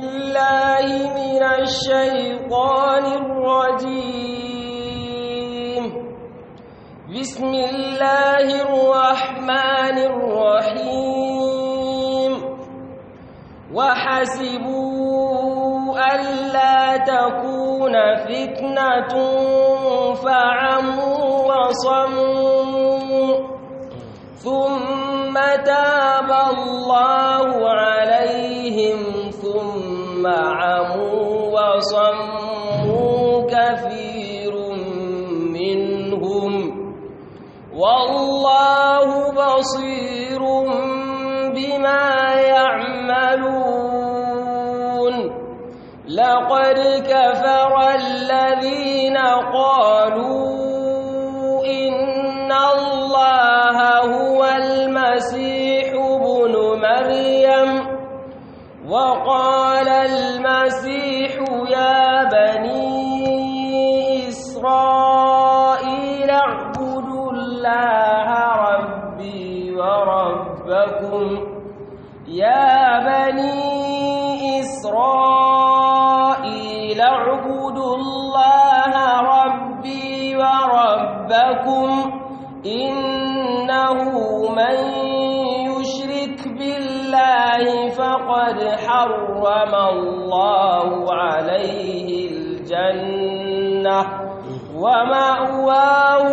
بالله من الشيطان الرجيم بسم الله الرحمن الرحيم وحسبوا ألا تكون فتنة فعموا وصموا ثم تاب الله عليهم ثم عموا وصموا كثير منهم والله بصير بما يعملون لقد كفر الذين قالوا إن الله هو المسيح ابن مريم وقال المسيح يا بني إسرائيل اعبدوا الله ربي وربكم يا بني إسرائيل اعبدوا الله ربي وربكم إنه من يشرك بالله فقد حرم الله عليه الجنة ومأواه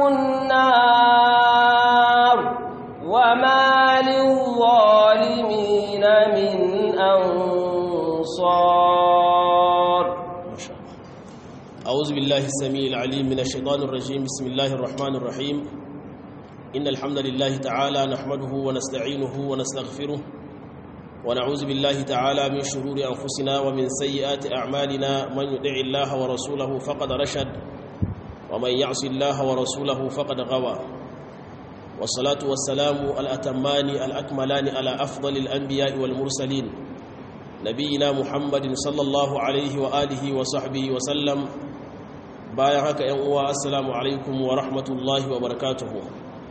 النار وما للظالمين من أنصار أعوذ بالله السميع العليم من الشيطان الرجيم بسم الله الرحمن الرحيم إن الحمد لله تعالى نحمده ونستعينه ونستغفره ونعوذ بالله تعالى من شرور أنفسنا ومن سيئات أعمالنا من يدع الله ورسوله فقد رشد ومن يعص الله ورسوله فقد غوى والصلاة والسلام الأتمان الأكملان على أفضل الأنبياء والمرسلين نبينا محمد صلى الله عليه وآله وصحبه وسلم bayan haka yan uwa assalamu alaikum wa rahmatullahi wa barakatuhu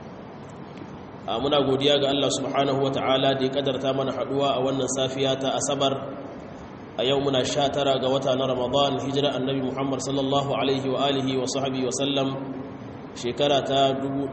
muna godiya ga Allah subhanahu wa ta'ala da ya kadarta mana haduwa a wannan safiya ta asabar a yau muna sha tara ga wata na ramadan hijira annabi muhammad sallallahu alaihi wa alihi wa sahbihi wa sallam shekara ta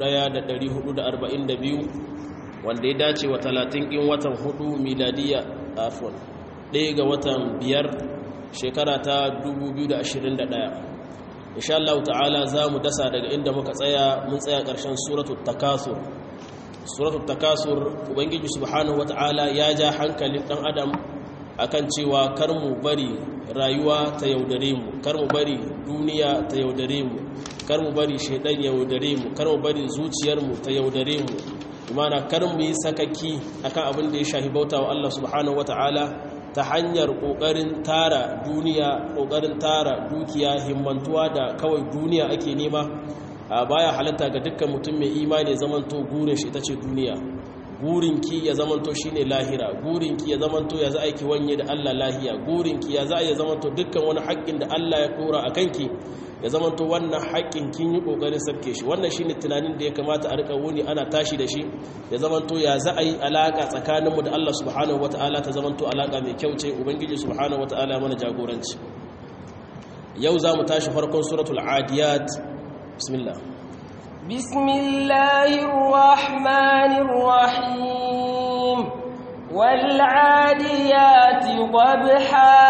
1442 wanda ya dace wa 30 in watan hudu miladiya afon ɗaya ga watan biyar shekara ta 2021 insha Allah ta'ala za mu dasa daga inda muka tsaya mun tsaya ƙarshen suratul takasur suratul takasur ubangiji subhanahu wata'ala ya ja hankalin ɗan adam akan cewa kar mu bari rayuwa ta yaudare mu kar mu bari duniya ta yaudare mu kar mu bari shaidan yaudare mu kar mu bari zuciyar mu ta yaudare mu imana kar mu yi sakaki akan abin da ya shahi bauta wa Allah subhanahu wata'ala ta hanyar ƙoƙarin tara duniya ƙoƙarin tara dukiya himmantuwa da kawai duniya ake nema a baya halatta ga dukkan mutum mai imani ya zamanto gurin shi ita ce duniya gurinki ya zamanto shine lahira gurinki ya zamanto ya za a ki wanye da Allah lahiya gurinki ya za a ya zamanto dukkan wani haƙƙin da Allah ya ɗora a kanki ya zamanto wannan haƙƙin kin yi ƙoƙarin sabke shi wannan shine tunanin da ya kamata a rika wuni ana tashi da shi ya zamanto ya za a yi alaƙa tsakaninmu da Allah subhanahu wata'ala ta zamanto alaƙa mai kyau ce ubangiji subhanahu wata'ala mana jagoranci yau za mu tashi farkon suratul adiyat bismillah بسم الله الرحمن الرحيم والعاديات ضبحا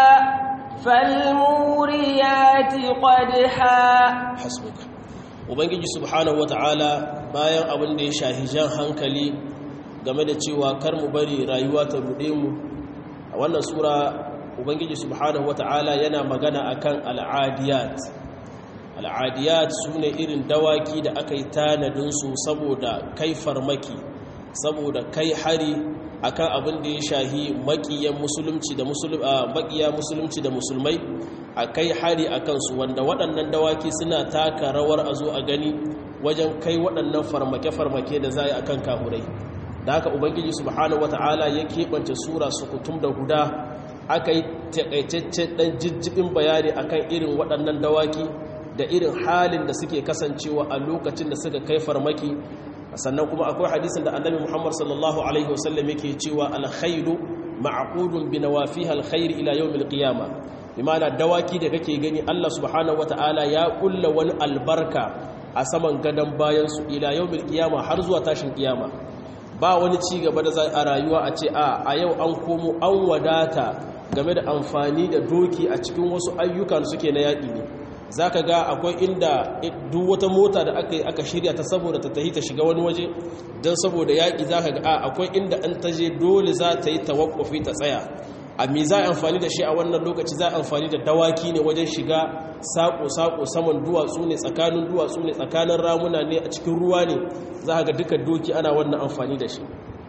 فالموريات قدحا hasbuka ubangiji subhanahu wata'ala bayan abin da ya shahi jan hankali game da cewa kar mu bari rayuwa ta rude mu a wannan sura ubangiji subhanahu wata'ala yana magana akan al'adiyat al'adiyat sune irin dawaki da aka yi tanadin su saboda kai farmaki saboda kai hari akan abin da ya shahi makiyan musulunci da makiya musulunci da musulmai a kai hari a kansu wanda waɗannan dawaki suna taka rawar a zo a gani wajen kai waɗannan farmake-farmake da za a yi a kan kahurai da haka ubangiji subhanahu wata'ala ya keɓance sura sukutum da guda aka yi taƙaitaccen ɗan jijjibin bayani akan irin waɗannan dawaki da irin halin da suke kasancewa a lokacin da suka kai farmaki sannan kuma akwai hadisin da annabi muhammad sallallahu alaihi wasallam yake cewa alkhairu ma'qudun bi nawafiha alkhair ila yawm alqiyama bimana dawaki da kake gani Allah subhanahu wataala ya kulla wani albarka a saman gadan bayan su ila yawm alqiyama har zuwa tashin kiyama ba wani ci gaba da zai a rayuwa a ce a a yau an komo an wadata game da amfani da doki a cikin wasu ayyukan suke na yaƙi ne za ka ga akwai inda duk wata mota da aka aka shirya ta saboda ta tahi ta shiga wani waje don saboda yaƙi za ka ga a akwai inda an ta je dole za ta yi tawakwafi ta tsaya a mi za a amfani da shi a wannan lokaci za a amfani da dawaki ne wajen shiga saƙo-saƙo saman duwatsu ne tsakanin duwatsu ne tsakanin ramuna ne a cikin ruwa ne za ka ga duka doki ana wannan amfani da shi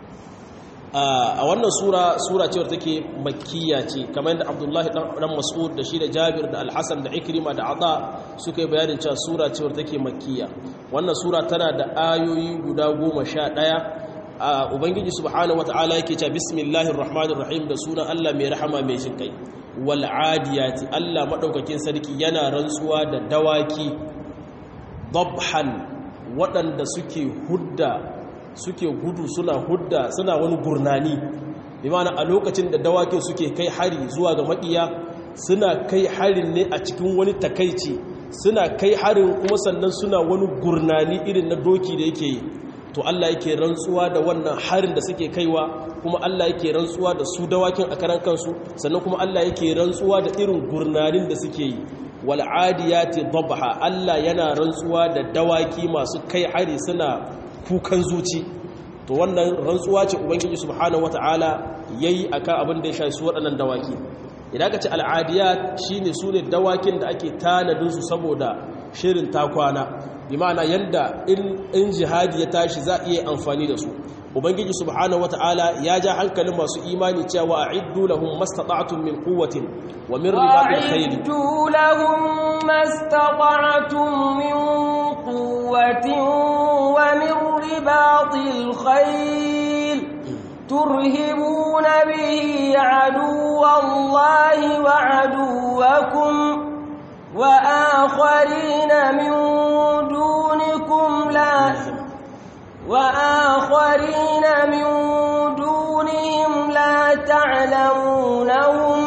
a wannan sura sura cewar take makkiya ce kamar yadda abdullahi dan mas'ud da shi da jabir da alhassan da ikrima da ata suka yi bayanin cewa sura cewar take makkiya wannan sura tana da ayoyi guda goma sha ɗaya a ubangiji subhanahu wata'ala yake cewa bismillahir rahmanir rahim da sunan allah mai rahama mai jin kai wal adiyati allah madaukakin sarki yana rantsuwa da dawaki dabhan waɗanda suke hudda suke gudu suna hudda suna wani gurnani imana a lokacin da dawakin suke kai hari zuwa ga maƙiya suna kai harin ne a cikin wani takaici suna kai harin kuma sannan suna wani gurnani irin na doki da yake yi to Allah yake rantsuwa da wannan harin da suke kaiwa kuma Allah yake rantsuwa da su dawakin a karan kansu sannan kuma Allah yake rantsuwa da irin gurnanin da suke yi wal adiyati dabha Allah yana rantsuwa da dawaki masu kai hari suna kukan zuci to wannan rantsuwa ce ubangiji subhanahu wataala yayi akan abin da ya shafi su waɗannan dawaki idan ka ce al'adiyat shine sune dawakin da ake tanadin su saboda shirin takwana bi ma'ana yanda in jihadi ya tashi za a iya amfani da su ubangiji subhanahu wataala ya ja hankalin masu imani cewa a'iddu lahum mastata'tum min quwwatin wa min ribatil khayl a'iddu lahum mastata'tum min quwwatin wa min ribatil khayl turhibuna bihi aduwallahi wa aduwakum wa akharina min dunikum la وآخرين من دونهم لا تعلمونهم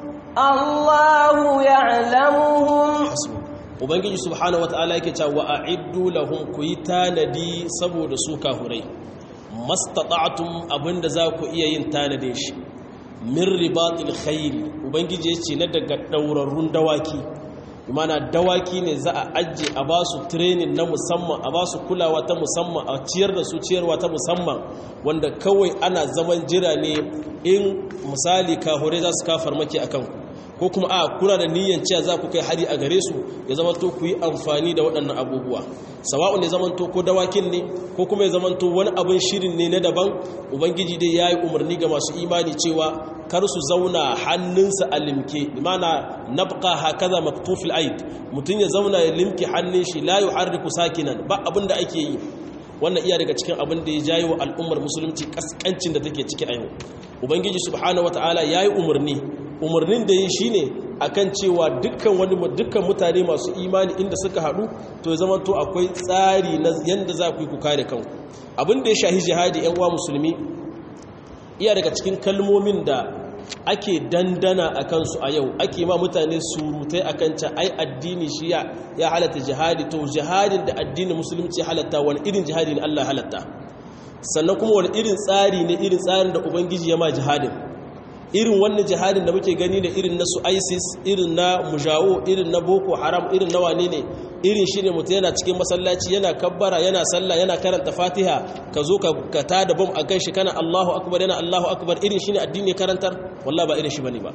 الله يعلمهم ubangiji subhanahu wataala yake cewa a'iddu lahum kuyi tanadi saboda su kafurai mastata'tum abinda za ku iya yin tanade shi min ribatil khayl ubangiji yace na daga daurarrun dawaki imana dawaki ne za a ajiye a ba su training na musamman a ba su kulawa ta musamman a ciyar da su ciyarwa ta musamman wanda kawai ana zaman jira ne in misali kahure za su kafar maki a kanku ko kuma a kuna da niyyar cewa za ku kai hari a gare su ya zama to ku yi amfani da waɗannan abubuwa sawa'un ya zama to ko dawakin ne ko kuma ya zama to wani abin shirin ne na daban ubangiji dai ya yi umarni ga masu imani cewa kar su zauna hannunsa a limke imana nabqa hakaza maktufil aid mutun ya zauna ya limke hannun shi la yuharriku sakinan ba abin da ake yi wannan iya daga cikin abin da ya jayi wa al'ummar musulunci kaskancin da take ciki a yau ubangiji subhanahu wataala yayi umarni umarnin da yi shine akan cewa dukkan wani dukkan mutane masu imani inda suka hadu to ya zama to akwai tsari na yanda za ku yi ku kare kanku abin da ya shahi jihadi yan uwa musulmi iya daga cikin kalmomin da ake dandana a kansu a yau ake ma mutane surutai a kan can ai addini shi ya halatta jihadi to jihadin da addinin musulunci halatta wani irin jihadi ne Allah halatta sannan kuma wani irin tsari ne irin tsarin da ubangiji ya ma jihadin irin wannan jihadin da muke gani da irin na su isis irin na mujawo irin na boko haram irin na wane ne irin shi ne mutum yana cikin masallaci yana kabbara yana sallah yana karanta fatiha ka zo ka ta da bom a kan shi kana allahu akbar yana allahu akbar irin shi ne addini karantar wallah ba irin shi bane ba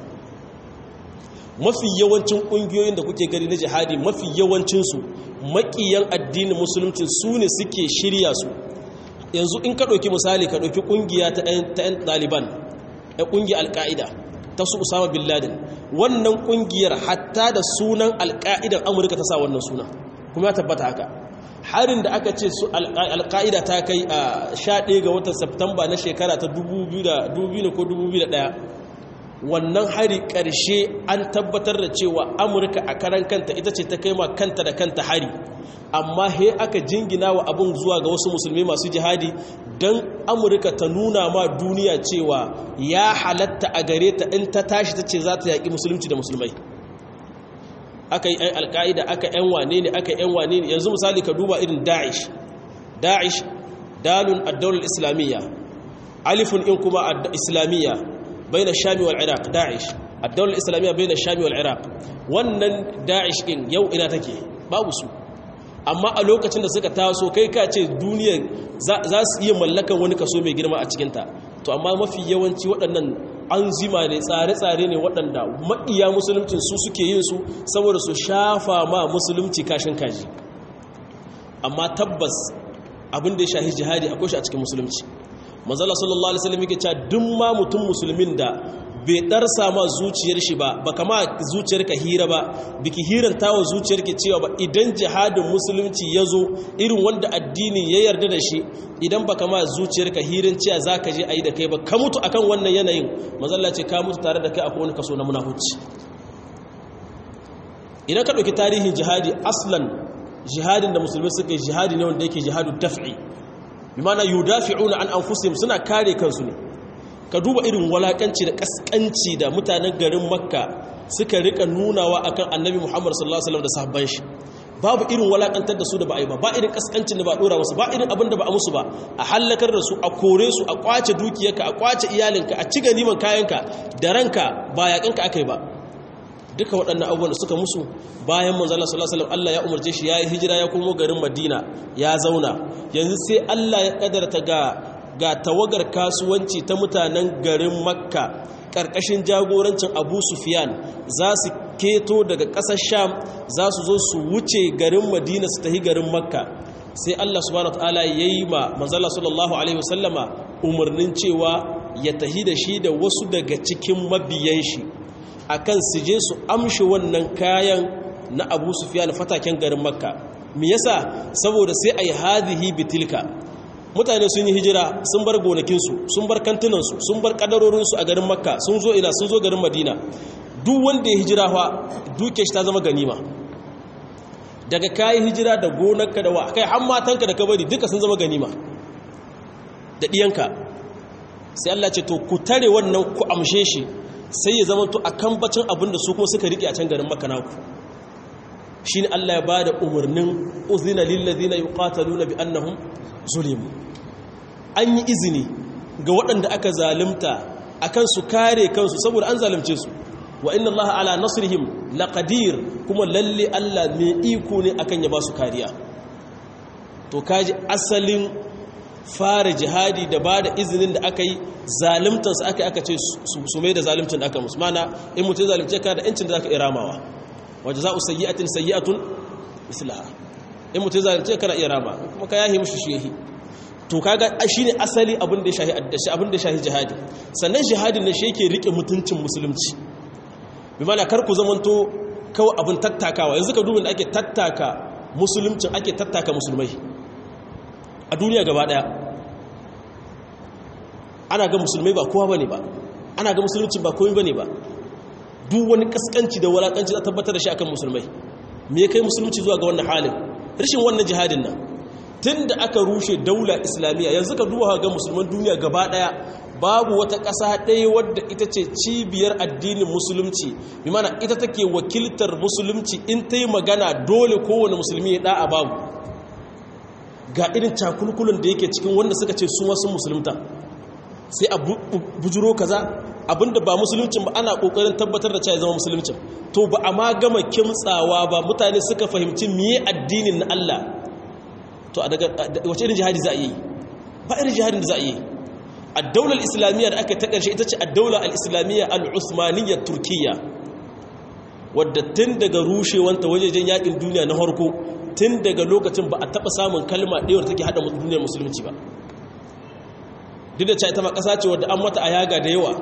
mafi yawancin ƙungiyoyin da kuke gani na jihadi mafi yawancinsu maƙiyan addinin musulunci su ne suke shirya su yanzu in ka ɗauki misali ka ɗauki ƙungiya ta 'yan ɗaliban ya ƙungiyar alƙa'ida ta su usama bin laden wannan ƙungiyar hatta da sunan alƙa'idan amurka ta sa wannan suna kuma ya tabbata haka harin da aka ce su alƙa'ida ta kai a 11 ga watan Septamba na shekara ta 2000 ko 2001 wannan hari ƙarshe an tabbatar da cewa amurka a karan kanta ita ce ta kai ma kanta da kanta hari amma he aka jingina wa abin zuwa ga wasu musulmi masu jihadi don amurka ta nuna ma duniya cewa ya halatta a gare ta in ta tashi ta ce za ta yaƙi musulunci da musulmai aka yi ‘yan alƙa'ida aka ‘yan wane ne aka ‘yan wane ne yanzu misali ka duba irin da'ish da'ish dalun addaular islamiyya alifun in kuma islamiyya bai na shami wal iraq da'ish addaular islamiyya bai na shami wal iraq wannan da'ish in yau ina take babu su amma a lokacin da suka taso kai ka ce duniyar za su iya mallakan wani kaso mai girma a cikinta to amma mafi yawanci waɗannan an zima ne tsare-tsare ne waɗanda maɗiya musulunci su suke yin su saboda su shafa ma musulunci kashin kaji amma tabbas abin da ya shahi jihadi akwai shi a cikin musulunci manzala sallallahu alaihi wasallam yake cewa duk ma mutum musulmin da bai darsa ma zuciyar shi ba ba kama zuciyar ka hira ba biki hiranta wa zuciyar ki cewa ba idan jihadin musulunci ya zo irin wanda addini ya yarda da shi idan ba kama zuciyar ka hirin cewa za ka je a yi da kai ba ka mutu akan wannan yanayin mazalla ce ka mutu tare da kai akwai wani kaso na munafuci idan ka ɗauki tarihin jihadi aslan jihadin da musulmi suka yi jihadi ne wanda yake jihadu daf'i bi mana yudafi'una an anfusihim suna kare kansu ne ka duba irin walakanci da kaskanci da mutanen garin makka suka rika nunawa akan annabi muhammad sallallahu alaihi wasallam da sahabban shi babu irin walakantar da su da ba a yi ba ba irin kaskancin da ba dora wasu ba irin abin da ba a musu ba a hallakar da su a kore su a kwace dukiyarka a kwace iyalinka a ci ganiman kayanka da ranka ba yaƙinka aka yi ba duka waɗannan abubuwan da suka musu bayan manzala sallallahu alaihi wasallam Allah ya umarce shi yayi hijira ya komo garin Madina ya zauna yanzu sai Allah ya kadarta ga ga tawagar kasuwanci ta mutanen garin Makka karkashin jagorancin Abu Sufyan za su keto daga ƙasar Sham za su zo su wuce garin Madina su tafi garin Makka sai Allah subhanahu wataala yayi ma manzala sallallahu alaihi wasallama umarnin cewa ya tahi da shi da wasu daga cikin mabiyan shi akan su je su amshi wannan kayan na abu sufiyan fataken garin makka me yasa saboda sai a yi hadhihi bitilka mutane sun yi hijira sun bar gonakinsu sun bar kantinansu sun bar kadarorinsu a garin makka sun zo ina sun zo garin madina duk wanda ya hijira fa duke shi ta zama ganima daga kayi hijira da gonarka da wa kai har matanka da kabari duka sun zama ganima da diyanka sai Allah ce to ku tare wannan ku amshe shi sai ya zama to a kambacin abinda su kuma suka riƙe a can garin makanaku shi ne Allah ya ba da umarnin uzina lillazina yuqataluna bi annahum zulimu an yi izini ga waɗanda aka zalimta akan su kare kansu saboda an zalimce su wa inna Allah ala nasrihim laqadir kuma lalle Allah mai iko ne akan ya ba su kariya to kaji asalin fara jihadi da ba da izinin da aka yi zalimtansu aka aka ce su mai da zalimtan da aka musu mana in mutum zalimce ka da incin da za ka iramawa waje za a sayi'atin sayi'atun islaha in mutum zalimce ka na irama kuma ka yahi mushi shehi to kaga shi ne asali abin da ya shahi jihadi sannan jihadin ne shi yake rike mutuncin musulunci bi mana kar ku zamanto kawai abin tattakawa yanzu ka dubin da ake tattaka musuluncin ake tattaka musulmai a duniya gaba daya ana ga musulmai ba kowa bane ba ana ga musulunci ba komai bane ba duk wani kaskanci da walakanci za tabbatar da shi akan musulmai me kai musulunci zuwa ga wannan halin rashin wannan jihadin nan tunda aka rushe daula islamiyya yanzu ka duba ga musulman duniya gaba daya babu wata ƙasa ɗaya wadda ita ce cibiyar addinin musulunci bi mana ita take wakiltar musulunci in ta yi magana dole kowane musulmi ya da'a babu ga irin cakulkulun da yake cikin wanda suka ce su wasu musulunta sai a bujuro kaza abinda ba musuluncin ba ana kokarin tabbatar da cewa zama musuluncin to ba a ma gama kimtsawa ba mutane suka fahimci miye addinin na Allah to a daga wace irin jihadi za a yi ba irin jihadin da za a yi ad-daular islamiyya da aka ta karshe ita ce ad-daula al-islamiyya al-usmaniyya turkiyya wadda tun daga rushewanta wajejen yakin duniya na harko tun daga lokacin ba a taɓa samun kalma ɗewar take haɗa duniyar musulunci ba duk da ita ma ƙasa ce wadda an mata a yaga da yawa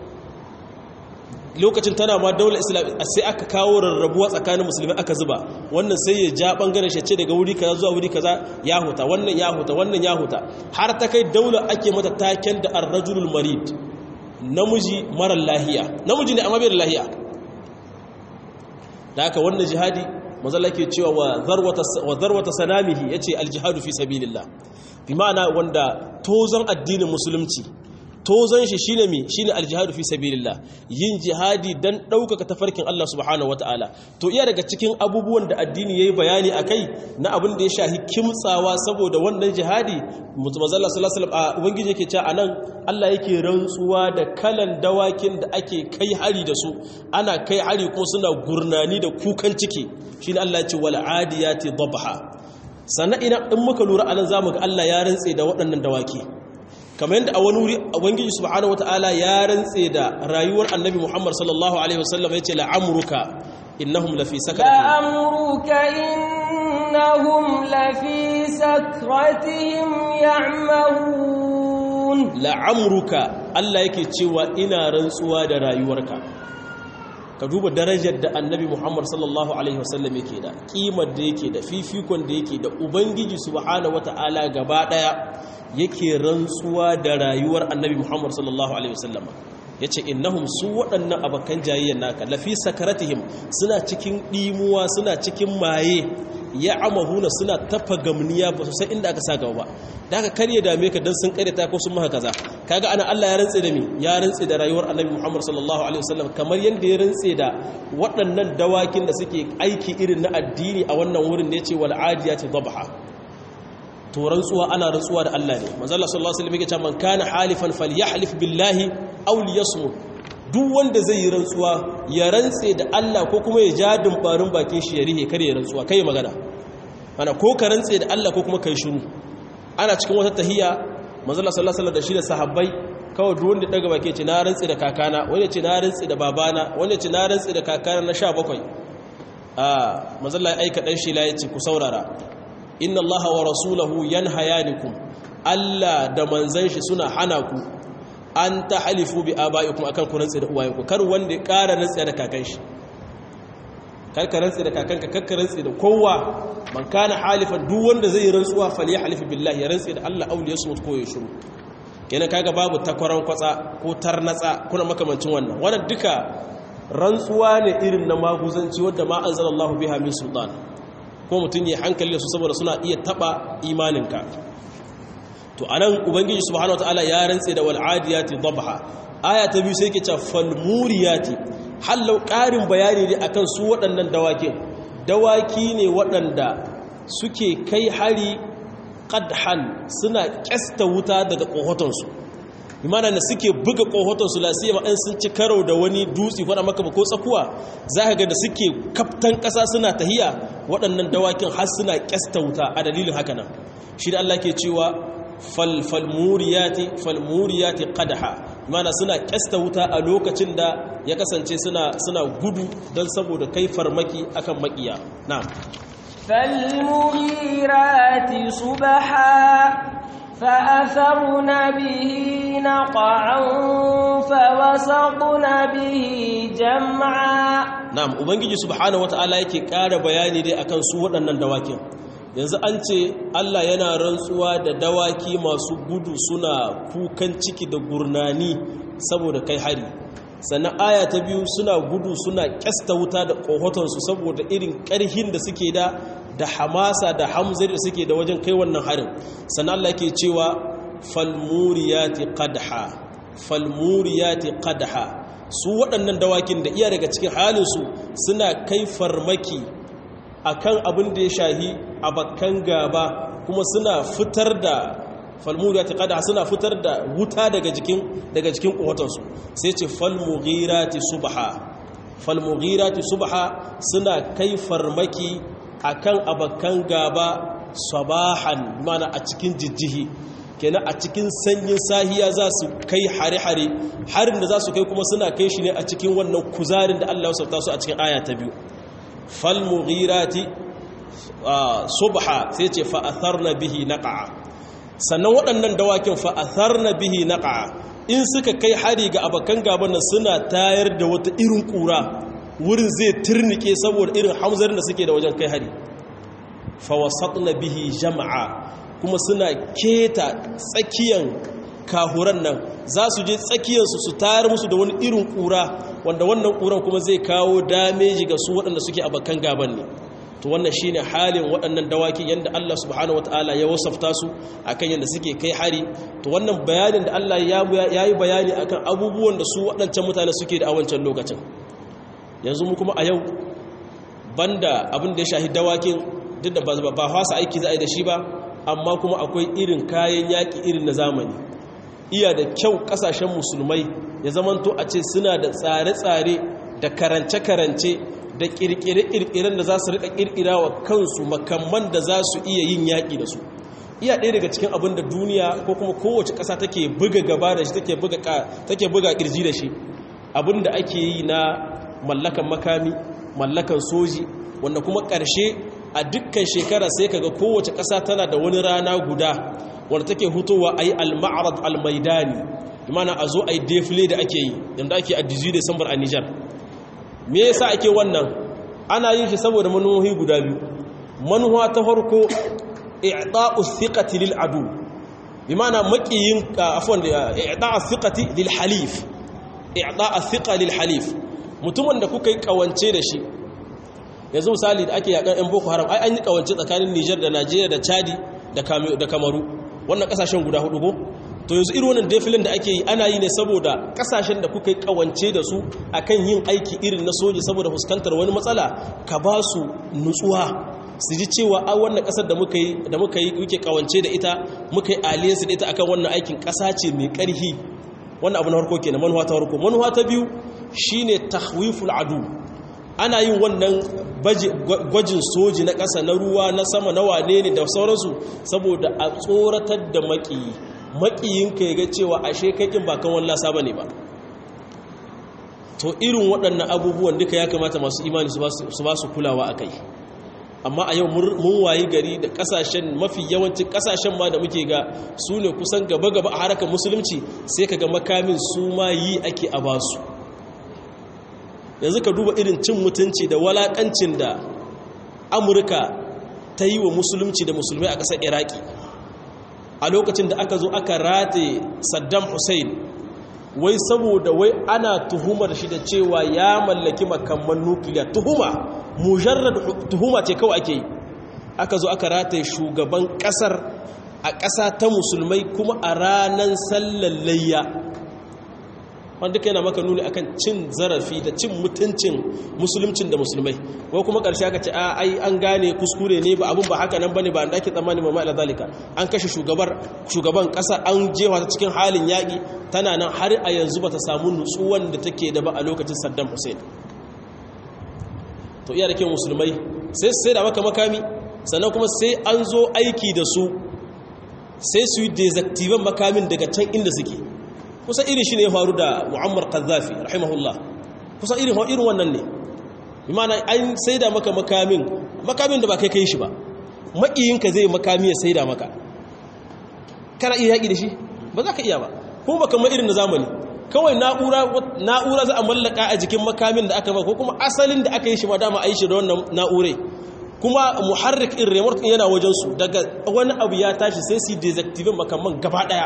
lokacin tana ma daular islam sai aka kawo rarrabuwa tsakanin musulmi aka zuba wannan sai ya ja ɓangaren shace daga wuri kaza zuwa wuri kaza ya huta wannan ya huta wannan ya huta har ta kai daular ake mata taken da arrajulul marid namiji marar lahiya namiji ne amma bai da lahiya da haka wannan jihadi mazalla ke cewa wa zarwata sanamihi ya ce aljihadu fi sabilillah bi ma'ana wanda tozon addinin musulunci tozon shi shine mi shine aljihadu fi sabilillah yin jihadi dan ɗaukaka tafarkin Allah subhanahu wataala to iya daga cikin abubuwan da addini yayi bayani akai na abin da ya shahi kimtsawa saboda wannan jihadi manzalla sallallahu alaihi wasallam ubangiji yake cewa anan Allah yake rantsuwa da kalan dawakin da ake kai hari da su ana kai hari kuma suna gurnani da kukan ciki shine Allah ya ce wal adiyati dhabha sannan ina in muka lura anan zamu ga Allah ya rantse da waɗannan dawaki kamar yadda a wani wuri ubangiji subhanahu wataala ya rantse da rayuwar annabi Muhammad sallallahu alaihi wasallam yace la'amruka innahum lafi sakratihim la'amruka innahum lafi sakratihim ya'mahun la'amruka Allah yake cewa ina rantsuwa da rayuwarka ka duba darajar da annabi Muhammad sallallahu alaihi wasallam yake da kimar da yake da fifikon da yake da ubangiji subhanahu wataala gaba daya yake rantsuwa da rayuwar annabi Muhammad sallallahu alaihi wasallam yace innahum su waɗannan abakan jayayyan naka lafi sakaratihim suna cikin dimuwa suna cikin maye ya amahuna suna tafa gamniya ba su san inda aka sa gaba ba da haka kar ya dame ka dan sun kareta ko sun maka kaza kaga ana Allah ya rantse da mi ya rantse da rayuwar annabi Muhammad sallallahu alaihi wasallam kamar yanda ya rantse da waɗannan dawakin da suke aiki irin na addini a wannan wurin ne yace wal adiyati dhabha to rantsuwa ana rantsuwa da Allah ne manzo Allah sallallahu alaihi wasallam yake cewa man kana halifan falyahlif billahi aw liyasmut duk wanda zai yi rantsuwa ya rantse da Allah ko kuma ya ja dumbarin bakin shi ya rihe kare ya rantsuwa kai magana ana ko ka rantse da Allah ko kuma kai shiru ana cikin wata tahiyya manzo Allah sallallahu alaihi wasallam da shi da sahabbai kawai duk wanda daga baki ce na rantse da kakana wani ce na rantse da babana wani ce na rantse da kakana na 17 ah manzo Allah ya aika dan shi la yace ku saurara inna allaha wa rasulahu yanhayanikum Allah da manzon shi suna hana ku an tahalifu bi abaikum akan ku rantsa da uwayenku kar wanda ya ƙara rantsa da kakan shi kar ka rantsa da kakanka kar ka rantsa da kowa man kana halifan duk wanda zai rantsuwa falyahlif billahi ya rantsa da Allah auli yasmut ko ya shiru kenan kaga babu takwaran kwatsa ko tarnatsa kuna makamancin wannan wannan duka rantsuwa ne irin na maguzanci wanda ma anzalallahu biha min sultan ko mutum ya hankali da su saboda suna iya taba imaninka to anan ubangiji subhanahu wataala ya rantse da wal'adiyati dhabha aya ta biyu sai yake cewa falmuriyati hallau ƙarin bayani ne akan su waɗannan dawakin dawaki ne waɗanda suke kai hari qadhan suna ƙesta wuta daga ƙohotonsu imana da suke buga ƙohotonsu lasiya ma'an sun ci karo da wani dutse ko maka ko tsakuwa za ka ga da suke kaftan ƙasa suna tahiya waɗannan dawakin har suna ƙesta wuta a dalilin haka nan shi da Allah ke cewa falmuriyati falmuriyati qadha imana suna ƙesta wuta a lokacin da ya kasance suna suna gudu don saboda kai farmaki akan makiya na'am فالمغيرات صبحا فأثرن به نقعا فوسطن به جمعا na'am ubangiji subhanahu wataala yake ƙara bayani dai akan su waɗannan dawakin yanzu an ce Allah yana rantsuwa da dawaki masu gudu suna kukan ciki da gurnani saboda kai hari sannan aya ta biyu suna gudu suna kyasta wuta da ƙohotonsu saboda irin ƙarhin da suke da da hamasa da hamzar da suke da wajen kai wannan harin sannan Allah ke cewa falmuriyati qadha falmuriyati qadha su waɗannan dawakin da iya daga cikin halinsu suna kai farmaki akan abin da ya shahi abakan gaba kuma suna fitar da falmuriyati qadha suna fitar da wuta daga jikin daga jikin kohotansu sai ce falmughirati subha falmughirati subha suna kai farmaki akan abakan gaba sabahan mana a cikin jijjihi kenan a cikin sanyin sahiya za su kai hare-hare harin da za su kai kuma suna kai shi ne a cikin wannan kuzarin da Allah ya sauta su a cikin aya ta biyu falmughirati subha sai ce fa'atharna bihi naqa'a sannan waɗannan dawakin fa'atharna bihi naqa'a in suka kai hari ga abakan gaban nan suna tayar da wata irin kura wurin zai turnike saboda irin hamzarin da suke da wajen kai hari fawasatna bihi jama'a kuma suna keta tsakiyan kahuran nan za su je tsakiyarsu su tayar musu da wani irin ƙura wanda wannan ƙuran kuma zai kawo dameji ga su waɗanda suke bakan gaban ne to wannan shine halin waɗannan dawaki yanda Allah subhanahu wataala ya wasafta su akan yanda suke kai hari to wannan bayanin da Allah ya yi bayani akan abubuwan da su waɗancan mutane suke da a wancan lokacin yanzu mu kuma a yau banda abin da ya shahi dawakin duk da ba fasa aiki za a yi da shi ba amma kuma akwai irin kayan yaƙi irin na zamani iya da kyau ƙasashen musulmai ya zamanto a ce suna da tsare-tsare da karance-karance da ƙirƙire-ƙirƙiren da za su riƙa ƙirƙira wa kansu makamman da za su iya yin yaƙi da su iya ɗaya daga cikin abin da duniya ko kuma kowace ƙasa take buga gaba da shi take buga ƙirji da shi abin da ake yi na mallakan makami mallakan soji wanda kuma ƙarshe a dukkan shekara sai kaga kowace ƙasa tana da wani rana guda wanda take hutowa a yi al-ma'arad al-maidani imana a zo a yi defile da ake yi yadda ake a 18 Desambar a Nijar me yasa ake wannan ana yin shi saboda manuhohi guda biyu manuwa ta farko i'ta'u thiqati lil adu bimana maqiyin afwan i'ta'u thiqati lil halif i'ta'u thiqa lil halif mutumin da kuka yi kawance da shi yanzu misali da ake yakan yan boko haram ai an yi kawance tsakanin Niger da Najeriya da Chadi da Kamaru wannan kasashen guda hudu ko to yanzu irin wannan defilin da ake yi ana yi ne saboda kasashen da kuka yi kawance da su akan yin aiki irin na soji saboda fuskantar wani matsala ka ba su nutsuwa su ji cewa a wannan kasar da muka yi da muka yi muke kawance da ita muka yi alliance da ita akan wannan aikin kasa ce mai karhi wannan abu na farko kenan manuwa ta farko manuwa ta biyu shine tahwiful adu ana yin wannan gwajin soji na ƙasa na ruwa na sama na wane ne da sauransu saboda a tsoratar da maƙiyi maƙiyinka ya ga cewa ashe kakin ba kan wallasa ba ne ba to irin waɗannan abubuwan duka ya kamata masu imani su ba su kulawa a kai amma a yau mun wayi gari da ƙasashen mafi yawancin ƙasashen ma da muke ga su ne kusan gaba-gaba a harkar musulunci sai ka ga makamin su ma yi ake a basu yanzu ka duba irin cin mutunci da walakancin da amurka ta yi wa musulunci da musulmai a ƙasar iraki a lokacin da aka zo aka rataye saddam hussein wai saboda wai ana tuhumar shi da cewa ya mallaki makamman nukiliya tuhuma mujarrad tuhuma ce kawai ake yi aka zo aka rataye shugaban ƙasar a ƙasa ta musulmai kuma a ranar sallar layya wanda duka yana maka nuni akan cin zarafi da cin mutuncin musulmcin da musulmai ko kuma karshe aka ce a ai an gane kuskure ne ba abun ba haka nan bane ba da ake tsammani mamma ila zalika an kashe shugabar shugaban kasa an jewa ta cikin halin yaki tana nan har a yanzu bata samu nutsuwan da take da ba a lokacin Saddam Hussein to iya da ke musulmai sai sai da maka makami sannan kuma sai an zo aiki da su sai su yi dezactivan makamin daga can inda suke kusa irin shi ne ya faru da mu'ammar qaddafi rahimahullah kusa irin irin wannan ne imana an saida maka makamin makamin da ba kai kai shi ba makiyinka zai makami ya saida maka kana iya yaki da shi ba za ka iya ba kuma ba kamar irin na zamani kawai na'ura na'ura za a mallaka a jikin makamin da aka ba ko kuma asalin da aka yi shi ma dama a yi shi da wannan na'urai kuma muharrik in remote yana wajen su daga wani abu ya tashi sai su deactivate makaman gaba daya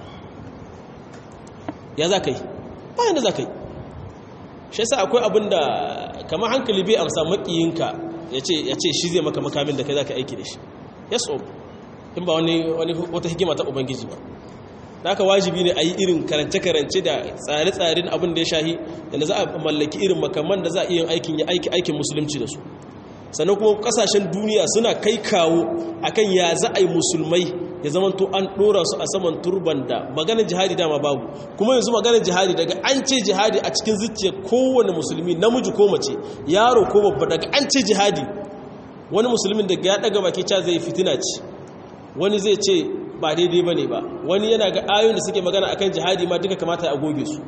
ya za ka yi bayan da za ka yi shi sa akwai abin da kama hankali bai amsa makiyinka ya ce shi zai maka makamin da kai za ka aiki da shi ya so in ba wani wata hikima ta ubangiji ba da aka wajibi ne a yi irin karance-karance da tsare-tsaren abin da ya shahi da za a mallaki irin makaman da za a iya aikin ya aiki aikin musulunci da su sannan kuma kasashen duniya suna kai kawo akan ya za a yi musulmai ya zama to an dora su a saman turban da maganar jihadi dama babu kuma yanzu maganar jihadi daga an ce jihadi a cikin zuciyar kowane musulmi namiji ko mace yaro ko babba daga an ce jihadi wani musulmin daga ya daga baki ca zai fitina ce wani zai ce ba daidai bane ba wani yana ga ayoyin da suke magana akan jihadi ma duka kamata a goge su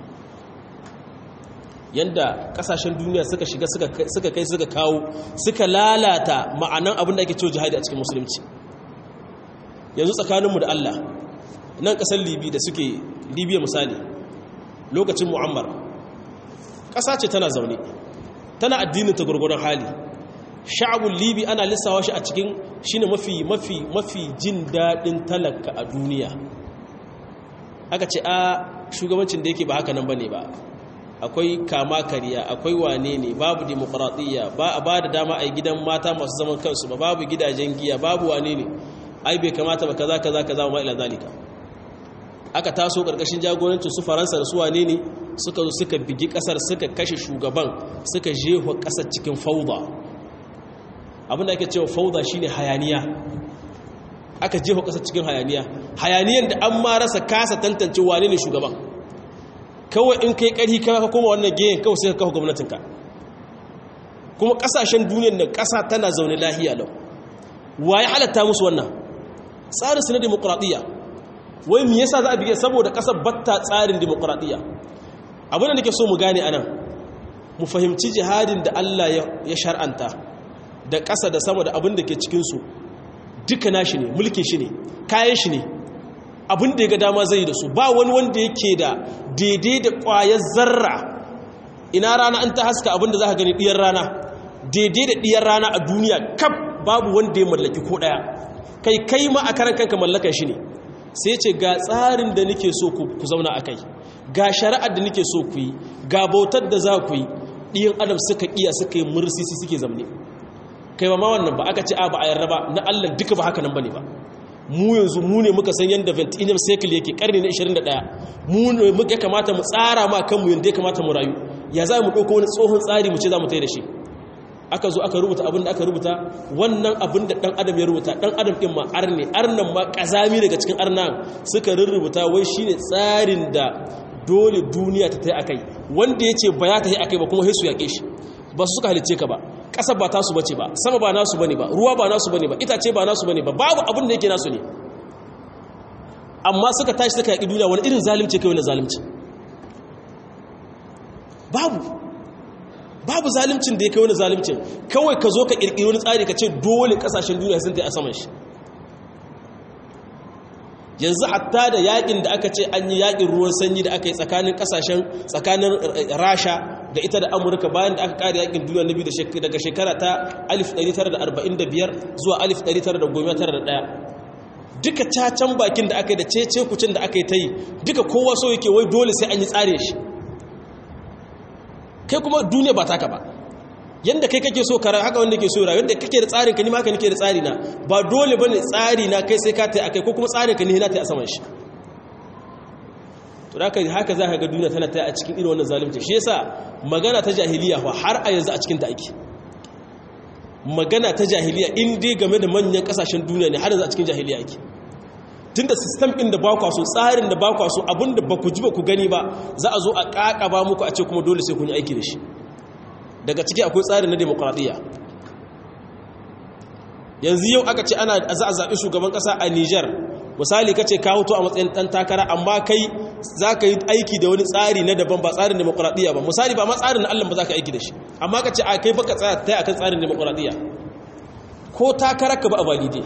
yanda kasashen duniya suka shiga suka kai suka kawo suka lalata ma'anan abin da ake cewa jihadi a cikin musulunci yanzu tsakaninmu da Allah nan kasar libi da suke libya misali lokacin mu'ammar ƙasa ce tana zaune tana addinin ta gurgurun hali sha'abun libi ana lissawa shi a cikin shine mafi mafi mafi jin daɗin talaka a duniya aka ce a shugabancin da yake ba haka nan bane ba akwai kama kariya akwai wane ne babu demokradiyya ba a ba da dama a gidan mata masu zaman kansu ba babu gidajen giya babu wane ne ai bai kamata ba kaza kaza kaza wa ila zalika aka taso karkashin jagorancin su faransa da su wane ne suka zo suka bigi kasar suka kashe shugaban suka jeho kasar cikin fauda abinda ake cewa fauda shine hayaniya aka jeho kasar cikin hayaniya hayaniyan da an ma rasa kasa tantance wane ne shugaban kawai in kai ƙarhi ka koma wannan geyen kawai sai ka kawo gwamnatinka kuma ƙasashen duniyar da ƙasa tana zaune lahiya lau waye halatta musu wannan tsarin su na demokuraɗiyya wai me yasa za a bige saboda ƙasar batta tsarin demokuraɗiyya abin da nake so mu gane anan mu fahimci jihadin da Allah ya shar'anta da ƙasa da sama da abin da ke cikinsu duka nashi ne mulkin shi ne kayan shi ne abin da ya ga dama zai da su ba wani wanda yake da daidai da ƙwayar zarra ina rana an ta haska abin da za ka gani ɗiyar rana daidai da ɗiyar rana a duniya kaf babu wanda ya mallaki ko ɗaya kai kai ma a karan kanka mallakan shi ne sai ce ga tsarin da nake so ku zauna a kai ga shari'ar da nake so ku yi ga bautar da za ku yi ɗiyan adam suka iya suka yi mursisi suke zamne kai ba ma wannan ba aka ce a ba a yarda ba na allah duka ba haka nan ba ne ba mu yanzu mu ne muka san yadda 21 cycle yake karni na 21 mu ne muka kamata mu tsara ma kanmu yadda ya kamata mu rayu ya za mu ɗauko wani tsohon tsari mu ce za mu tai da shi aka zo aka rubuta abin da aka rubuta wannan abin da ɗan adam ya rubuta ɗan adam ɗin ma arne arnan ma ƙazami daga cikin arnan suka rurrubuta wai shine tsarin da dole duniya ta tai akai wanda ya ce ba ya ta yi akai ba kuma sai su yaƙe shi ba su suka halicce ka ba ƙasa ba tasu bace ba sama ba nasu bane ba ruwa ba nasu bane ba itace ba nasu bane ba babu abin da yake nasu ne amma suka tashi suka yaƙi duniya wani irin zalimci kai wani zalimci babu babu zalimcin da ya kai wani zalimcin kawai ka zo ka ƙirƙiri wani tsari ka ce dole ƙasashen duniya sun ta a saman shi yanzu hatta da yaƙin da aka ce an yi yaƙin ruwan sanyi da aka yi tsakanin ƙasashen tsakanin rasha da ita da amurka bayan da aka kare yakin duniya na biyu daga shekara ta 1945 zuwa 1991 duka cacan bakin da aka yi da cece kucin da aka yi ta yi duka kowa so yake wai dole sai an yi tsare shi kai kuma duniya ba taka ba yadda kai kake so kara haka wanda ke so rayu yadda kake da tsarin ka ni ma ka nake da tsari na ba dole bane tsari na kai sai ka ta akai ko kuma tsarin ka ni na ta a saman shi to haka haka za ka ga duniya tana ta a cikin irin wannan zalunci shi yasa magana ta jahiliya fa har a yanzu a cikin ta ake magana ta jahiliya in dai game da manyan kasashen duniya ne har yanzu a cikin jahiliya ake tunda system din da ba kwa so tsarin da ba kwa so abinda ba ku ji ba ku gani ba za a zo a kakaba muku a ce kuma dole sai kun yi aiki da shi daga ciki akwai tsarin na demokradiyya yanzu yau aka ce ana za a zaɓi shugaban ƙasa a Nijar misali kace ka hoto a matsayin ɗan takara amma kai za ka yi aiki da wani tsari na daban ba tsarin demokuraɗiyya ba misali ba ma tsarin na Allah ba za ka aiki da shi amma ka ce a kai baka tsaya ta akan tsarin demokuraɗiyya ko takarar ka ba a valide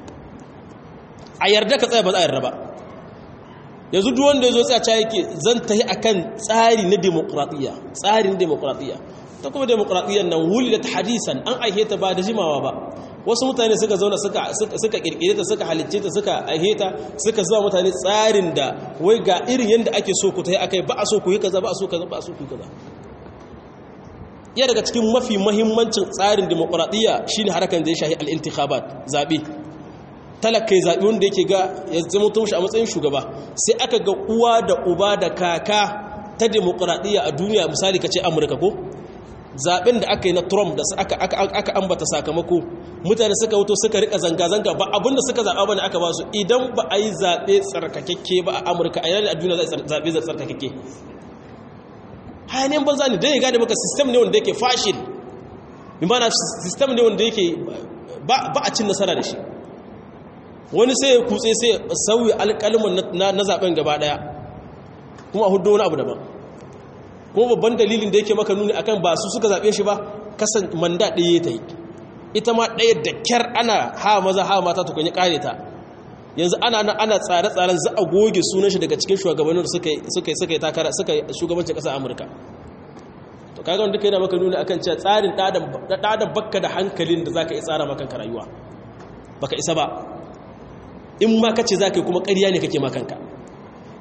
a yarda ka tsaya ba za a yarda ba yanzu duk wanda ya zo tsaya cewa yake zan tahi akan tsari na demokuraɗiyya tsarin demokuraɗiyya ta kuma demokuraɗiyyar nan wuli da ta hadisan an aihe ta ba da jimawa ba wasu mutane suka zauna suka kirkire ta suka halicce ta suka aiheta suka zuwa mutane tsarin da wai ga irin yadda ake so ku ta yi akai ba a so ku yi kaza ba a so kaza ba a so ku yi kaza iya daga cikin mafi mahimmancin tsarin demokuraɗiyya shine harkar da ya shahi al'intikhabat zaɓe talakai zaɓe wanda yake ga ya zama tun shi a matsayin shugaba sai aka ga uwa da uba da kaka ta demokuraɗiyya a duniya misali ka ce amurka ko zaben da aka yi na trump da aka ambata sakamako mutane suka wuto suka rika zanga-zanga ba abinda suka zaɓa ba ne aka ba su idan ba a yi zaɓe tsarkakakke ba a amurka a yanar a duniya za a zaɓe zai tsarkakakke hayanin banza ne don ya gane maka sistem ne wanda yake fashil bi mana sistem ne wanda yake ba a cin nasara da shi wani sai ya kutse sai ya sauyi alƙalmin na zaɓen gaba ɗaya kuma a hudu wani abu daban kuma babban dalilin da yake maka nuni akan ba su suka zaɓe shi ba kasan manda ɗaya ta yi ita ma ɗaya da kyar ana ha maza ha mata tukun ya ƙare ta yanzu ana nan ana tsare-tsaren za a goge sunan shi daga cikin shugabannin da suka yi suka yi takara suka yi shugabancin ƙasar amurka to kaga wanda kai na maka nuni akan cewa tsarin ɗadan bakka da hankalin da za ka yi tsara makanka rayuwa baka isa ba in ma kace za ka yi kuma ƙarya ne kake makanka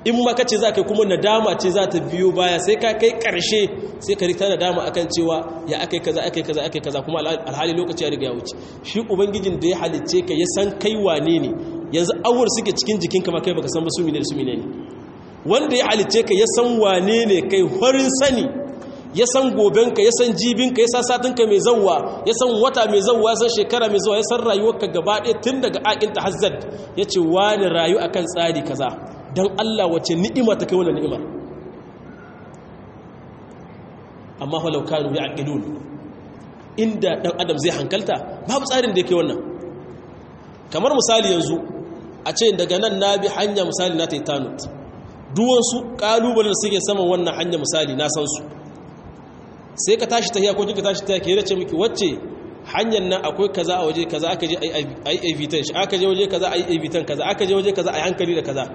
in ma kace za ka kuma nadama ce za ta biyo baya sai ka kai karshe sai ka rita nadama akan cewa ya akai kaza akai kaza akai kaza kuma alhali lokaci ya riga ya wuce shi ubangijin da ya halicce ka ya san kai wane ne yanzu awur suke cikin jikinka ma kai baka san ba su mine da su mine ne wanda ya halicce ka ya san wane ne kai horin sani ya san gobenka ya san jibinka ya san satinka mai zauwa ya san wata mai zauwa ya san shekara mai zauwa ya san rayuwarka gaba ɗaya tun daga aƙin ta hazzad ya ce wani rayu a kan tsari kaza don Allah wace ni'ima ta kai wannan ni'imar amma halau kanu ya aƙilun inda ɗan adam zai hankalta babu tsarin da yake wannan kamar misali yanzu a ce daga nan na bi hanya misali na taitanut duwansu ƙalubalen da suke saman wannan hanya misali na san su sai ka tashi tahiya ko kika tashi tahiya ke race miki wacce hanyar nan akwai kaza a waje kaza aka je ai evitan shi aka je waje kaza ai evitan kaza aka je waje kaza ai hankali da kaza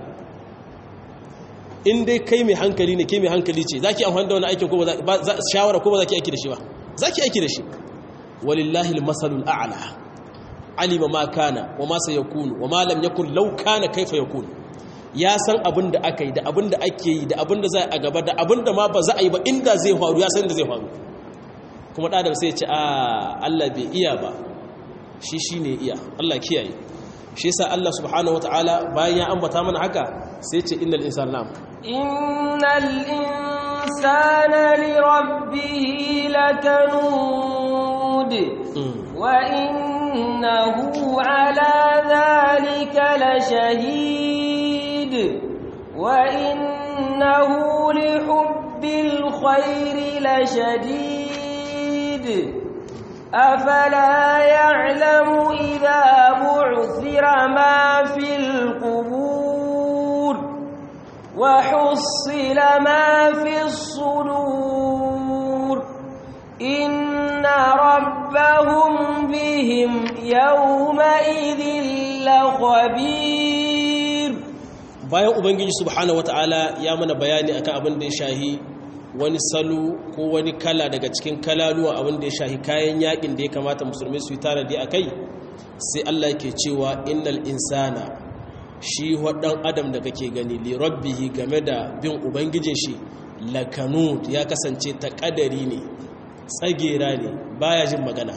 in dai kai mai hankali ne kai mai hankali ce zaki amfani da wani aikin ko ba za shawara ko ba zaki aiki da shi ba zaki aiki da shi walillahi almasalul a'la alima ma kana wa ma sayakunu wa ma lam yakun law kana kaifa yakun ya san abin da aka yi da abin da ake yi da abin da za a gaba da abin da ma ba za a yi ba inda zai faru ya san da zai faru kuma ɗadam sai ce a Allah bai iya ba shi shi ne iya Allah kiyaye shi yasa Allah subhanahu wataala bayan ya ambata mana haka sai ce innal insana nam innal insana li rabbih lakanud wa innahu ala dhalika lashahid wa innahu li hubbil khairi lashadid أفلا يعلم إذا بعثر ما في القبور وحصل ما في الصدور إن ربهم بهم يومئذ لخبير bayan ubangiji subhanahu wataala ya mana bayani akan abin da ya shahi wani salo ko wani kala daga cikin kalaluwa abin da ya shahi kayan yakin da ya kamata musulmi su yi tanadi a kai sai Allah ke cewa innal insana shi waɗan adam da kake gani li rabbihi game da bin ubangijin shi lakanud ya kasance ta ƙadari ne tsagera ne baya jin magana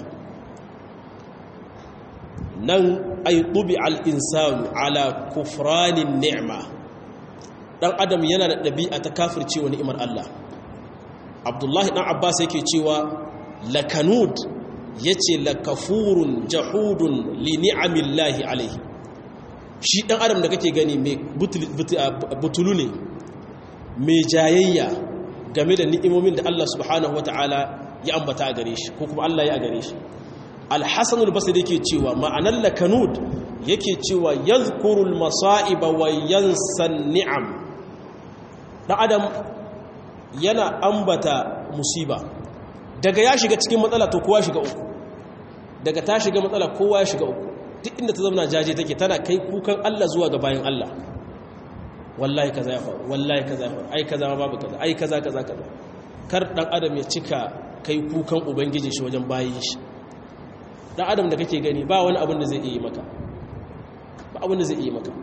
nan ay tubi al insanu ala kufranin ni'ma dan adam yana da ɗabi'a ta kafircewa ni'imar Allah abdullahi ɗan abbas yake cewa lakanud ya ce lakafurun jahudun li ni'amillahi alaihi shi ɗan adam da kake gani mai butulu ne mai jayayya game da ni'imomin da Allah subhanahu wata'ala ya ambata a gare shi ko kuma Allah ya a gare shi alhassanul basir yake cewa ma'anar lakanud yake cewa yadhkurul masa'iba wa yansan ni'am ɗan adam yana ambata musiba daga ya shiga cikin matsala to kowa shiga uku daga ta shiga matsala kowa ya shiga uku duk inda ta zama jaje take tana kai kukan Allah zuwa ga bayan Allah wallahi kaza ya faru wallahi kaza ya faru ai kaza ma babu kaza ai kaza kaza kaza kar dan adam ya cika kai kukan ubangiji shi wajen bayin shi dan adam da kake gani ba wani abin da zai iya maka ba abin da zai iya maka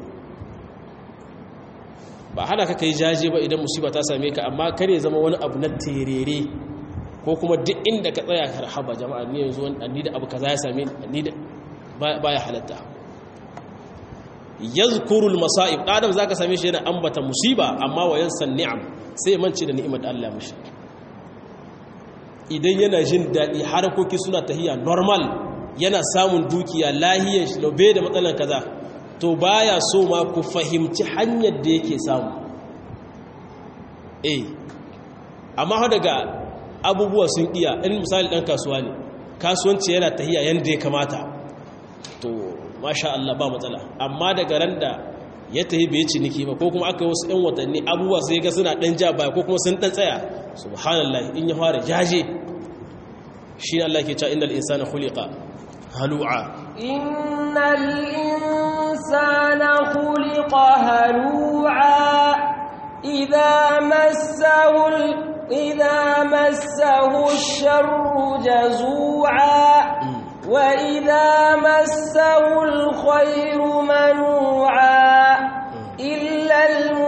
ba hana ka kai jaje ba idan musiba ta same ka amma kare zama wani abu na terere ko kuma duk inda ka tsaya karhaba jama'a ni yanzu ni da abu kaza ya same ni da baya halatta yazkurul masa'ib adam zaka same shi yana ambata musiba amma wa yansan ni'am sai mance da ni'imar Allah mishi idan yana jin dadi harakoki suna tahiya normal yana samun dukiya lahiyar shi lobe da matsalan kaza to baya so ma ku fahimci hanyar da yake samu eh amma daga abubuwa sun iya in misali dan kasuwa ne kasuwanci yana tahiya yanda ya kamata to masha Allah ba matsala amma daga ran da ya tahi bai ciniki ba ko kuma aka wasu ɗan watanni abubuwa sai ga suna ɗan ja baya ko kuma sun ɗan tsaya subhanallah in ya fara jaje shi Allah ke cewa innal insana khuliqa halu'a innal insana khuliqa halu'a idza massahu idza massahu ash-sharru jazu'a وإذا مسه الخير منوعا إلا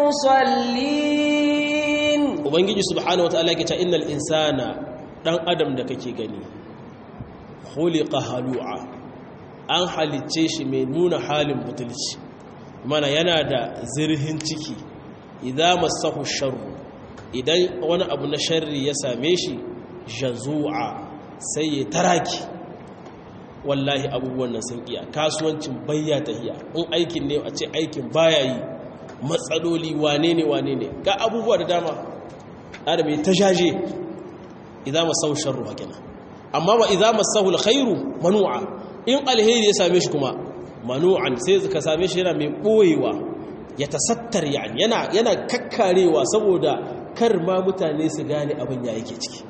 المصلين ubangiji subhanahu wataala yake cewa innal insana dan adam da kake gani khuliqa halu'a an halicce shi mai nuna halin butulci mana yana da zirhin ciki idza massahu sharru idan wani abu na sharri ya same shi jazu'a sai ya taraki wallahi abubuwan nan sun iya kasuwancin bayya tahiya in aikin ne a ce aikin baya yi matsaloli wane ne wane ne ga abubuwa da dama adam ya ta jaje idan masahu sharru hakina amma wa idan masahu alkhairu manu'a in alheri ya same shi kuma manu'an sai ka same shi yana mai boyewa ya tasattar yani yana yana kakkarewa saboda kar ma mutane su gane abin ya yake ciki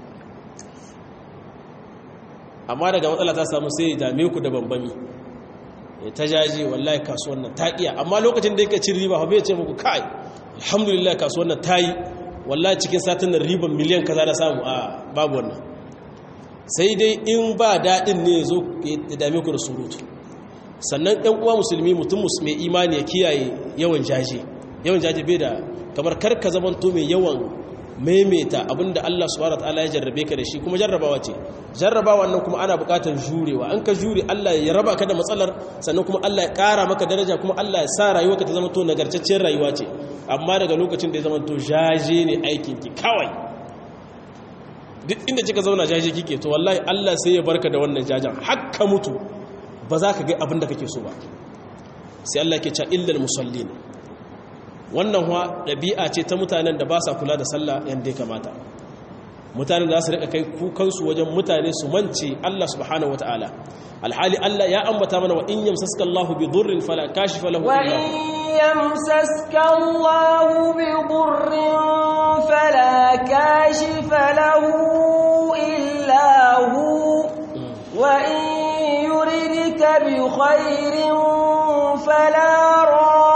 amma daga matsala ta samu sai ya dame ku da bambami ya ta jaje wallahi kasuwan nan ta iya amma lokacin da yake cin riba ba bai ce muku kai alhamdulillah kasuwan nan ta yi wallahi cikin satin nan riban miliyan kaza da samu a babu wannan sai dai in ba daɗin ne zo ya dame ku da surutu sannan ɗan uwa musulmi mutum mai imani ya kiyaye yawan jaje yawan jaje bai da kamar karka zamanto mai yawan maimaita abinda Allah subhanahu wataala ya jarrabe ka da shi kuma jarrabawa ce jarrabawa nan kuma ana buƙatar jurewa an ka jure Allah ya raba ka da matsalar sannan kuma Allah ya ƙara maka daraja kuma Allah ya sa rayuwarka ta zama to nagartaccen rayuwa ce amma daga lokacin da ya zama to jaje ne aikin ki kawai duk inda kika zauna jaje kike to wallahi Allah sai ya barka da wannan jajan hakka mutu ba za ka ga abin da kake so ba sai Allah ke cewa illal musallin wannan huwa ɗabi'a ce ta mutanen da ba sa kula da sallah yadda ya kamata mutanen da za su riƙa kai kukansu wajen mutane su mance Allah subhanahu wata'ala alhali Allah ya ambata mana wa in yamsaska Allah bi dhurrin fala kashifa lahu wa in yamsaska Allah bi dhurrin fala kashifa lahu illa hu wa in yuridka bi khairin fala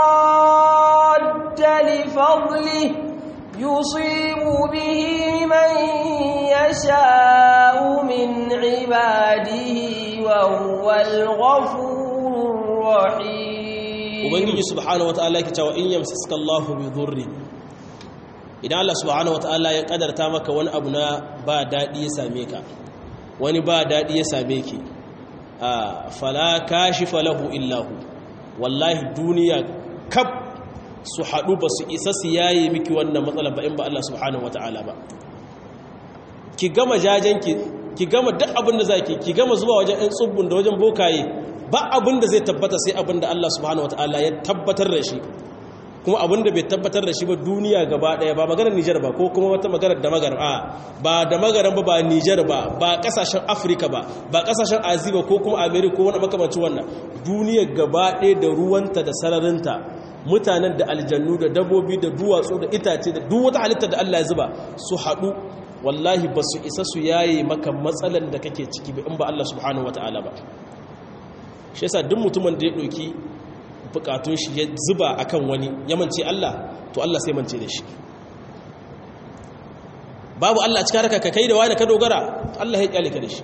فضله يصيب به من يشاء من عباده وهو الغفور الرحيم ubangiji subhanahu wataala yake cewa in yamsaska Allahu bi dhurri idan Allah subhanahu wataala ya kadarta maka wani abu na ba dadi ya same ka wani ba dadi ya same ki a fala kashifa lahu illahu wallahi duniya kab su haɗu ba su isa su yaye miki wannan matsala ba in ba Allah subhanahu wa ta'ala ba ki gama jajenki ki gama duk abin da za ki ki gama zuwa wajen ɗan tsubbun da wajen bokaye ba abin da zai tabbata sai abin da Allah subhanahu wa ta'ala ya tabbatar da shi kuma abin da bai tabbatar da shi ba duniya gaba ɗaya ba maganar Nijar ba ko kuma wata maganar da magarar a ba da magarar ba ba Nijar ba ba ƙasashen Afirka ba ba ƙasashen Aziya ba ko kuma Amerika ko wani makamancin wannan duniya gaba ɗaya da ruwanta da sararinta mutanen da aljannu da dabbobi da duwatsu da itace da duk wata halitta da Allah ya zuba su haɗu wallahi ba su isa su yaye maka matsalan da kake ciki ba in ba Allah subhanahu wata'ala ba shi yasa duk mutumin da ya ɗauki bukatun shi ya zuba akan wani ya mance Allah to Allah sai mance da shi babu Allah a cikin harka ka kai da wani ka dogara Allah ya kyale ka da shi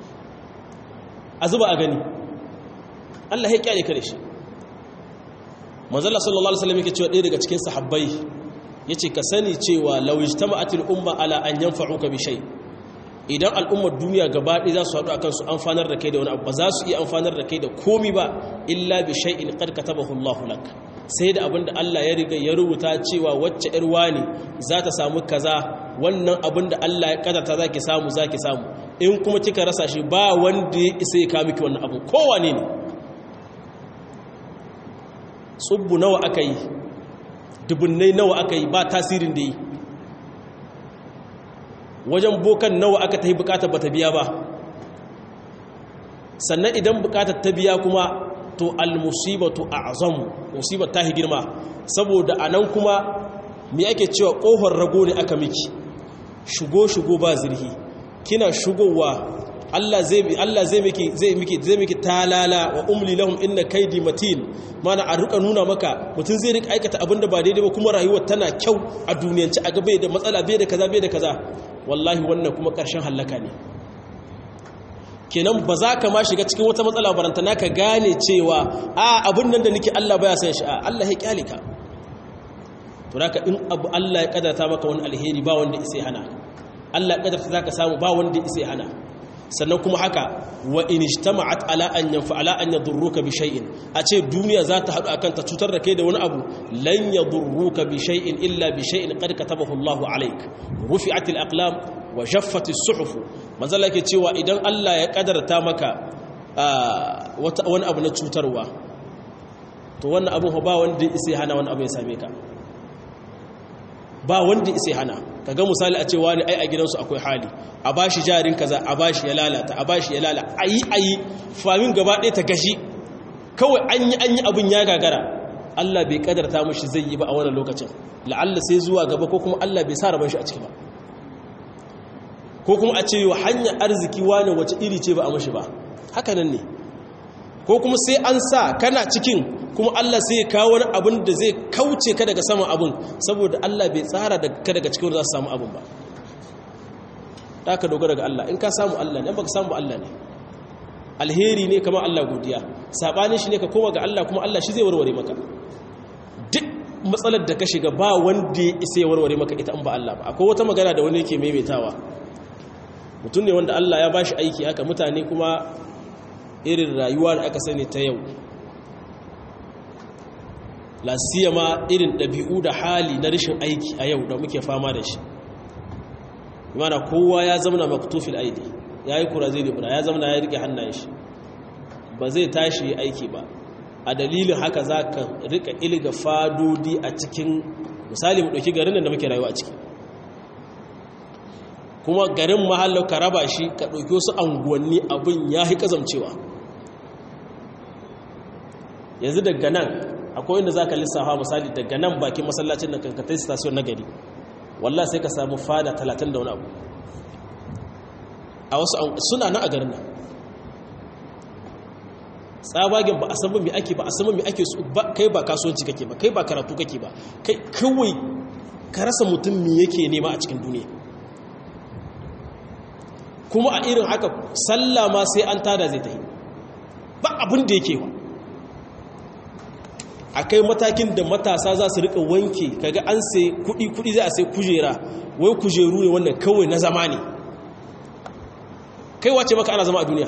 a zuba a gani Allah ya kyale ka da shi manzala sallallahu alaihi wasallam yake cewa ɗaya daga cikin sahabbai yace ka sani cewa law ijtama'atil umma ala an yanfa'uka bi shay idan al'ummar duniya gaba ɗaya za su haɗu akan su amfanar da kai da wani abu ba za su iya amfanar da kai da komi ba illa bi shay'in qad katabahu Allahu lak sai da abinda Allah ya riga ya rubuta cewa wacce ƴar wani za ta samu kaza wannan abinda Allah ya kadarta zaki samu zaki samu in kuma kika rasa shi ba wanda ya isa ya kawo miki wannan abu kowane ne tsubbu nawa aka yi dubunnai nawa aka yi ba tasirin da yi wajen bokan nawa aka ta yi bukatar ba ta biya ba sannan idan bukatar ta biya kuma to almusibatu a azamu musibar ta girma saboda a nan kuma me ake cewa ƙofar rago ne aka miki shigo-shigo ba zirhi kina shigowa Allah zai Allah zai miki zai miki zai miki talala wa umli lahum inna kaydi matin mana a rika nuna maka mutun zai rika aikata abinda ba daidai ba kuma rayuwar tana kyau a duniyance a gabe da matsala bai da kaza bai da kaza wallahi wannan kuma karshen halaka ne kenan ba za ka ma shiga cikin wata matsala barantana ka gane cewa a abin nan da nake Allah baya san shi a Allah ya kyale ka to haka in abu Allah ya kadarta maka wani alheri ba wanda isai hana Allah ya kadarta zaka samu ba wanda isai hana sannan kuma haka wa in ijtama'at ala an yanfa ala an yadurruka bi shay'in a ce duniya za ta hadu akan ta cutar da kai da wani abu lan yadurruka bi shay'in illa bi shay'in qad katabahu Allahu alayk rufi'atil aqlam wa jaffati suhuf manzala yake cewa idan Allah ya kadarta maka wani abu na cutarwa to wannan abu ba wanda isai hana wani abu ya same ka ba wanda isai hana kaga misali a cewa ne ai a gidansu akwai hali a bashi jarin kaza a bashi ya lalata a bashi ya lalata ayi ayi famin gaba ɗaya ta gashi kawai an yi an yi abin ya gagara Allah bai kadarta mushi zai yi ba a wannan lokacin la'alla sai zuwa gaba ko kuma Allah bai sa rabon shi a ciki ba ko kuma a ce yau hanyar arziki wane wace iri ce ba a mashi ba haka nan ne ko kuma sai an sa kana cikin kuma Allah sai ya kawo wani abin da zai kauce ka daga saman abin saboda Allah bai tsara da ka daga cikin za su samu abin ba da ka dogara ga Allah in ka samu Allah ne baka samu Allah ne alheri ne kamar Allah godiya sabanin shi ne ka koma ga Allah kuma Allah shi zai warware maka duk matsalar da ka shiga ba wanda ya isa ya warware maka ita in ba Allah ba akwai wata magana da wani yake maimaitawa mutum ne wanda Allah ya bashi aiki haka mutane kuma irin rayuwa da aka sani ta yau lasiyama irin ɗabi'u da hali na rashin aiki a yau da muke fama da shi mana kowa ya zamana maktufil aidi ya yi kura zai libra ya zamana ya rike hannayen shi ba zai tashi yi aiki ba a dalilin haka za ka rika ilga fadodi a cikin misali mu ɗauki garin da muke rayuwa a ciki kuma garin mahallau ka raba shi ka ɗauki wasu anguwanni abin ya yi ƙazamcewa yanzu daga nan akwai inda za ka lissafa misali daga nan bakin masallacin nan kankatai station na gari wallah sai ka samu fada talatin da wani abu a wasu suna na a garin nan tsabagen ba a saman mai ake ba a saman mai ake kai ba kasuwanci kake ba kai ba karatu kake ba kai kawai ka rasa mutum me yake nema a cikin duniya kuma a irin haka sallah ma sai an tada zai ta yi ba abin da yake wa a kai matakin da matasa za su rika wanke kaga an sai kudi kudi za a sai kujera wai kujeru ne wannan kawai na zama ne kai wace maka ana zama a duniya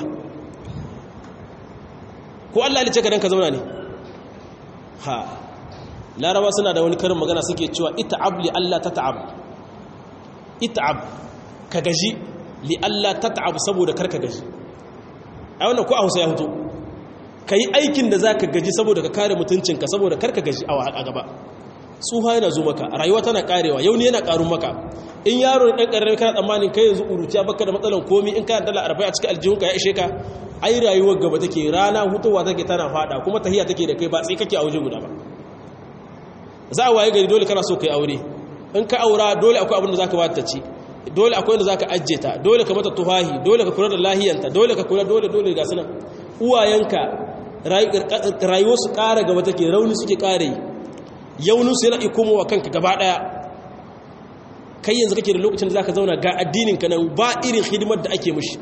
ko Allah lice ka dan ka zauna ne ha laraba suna da wani karin magana suke cewa ita'ab li Allah tata'ab ita'ab ka gaji li Allah tata'ab saboda karka gaji a wannan ko a Hausa ya fito ka yi aikin da za ka gaji saboda ka kare mutuncinka saboda karka gaji a gaba tsuha yana zo maka rayuwa tana karewa yau ne yana karun maka in yaro ɗan ƙararrabi kana tsammanin kai yanzu uruciya baka da matsalan komi in kana dala arba'in a cikin aljihunka ya ishe ka ai rayuwar gaba take rana hutowa take tana fada kuma tahiya take da kai ba sai kake a waje guda ba za a waye gari dole kana so kai aure in ka aura dole akwai abin da zaka ba ta ci dole akwai da zaka ajje ta dole ka mata tuhahi dole ka kula da lahiyanta dole ka kula dole dole ga sunan uwayenka rayuwarsu ƙara gaba take rauni suke ƙare yauninsu yana ikomowa kanka gaba ɗaya kai yanzu kake da lokacin da za ka zauna ga addininka nan ba irin hidimar da ake mushi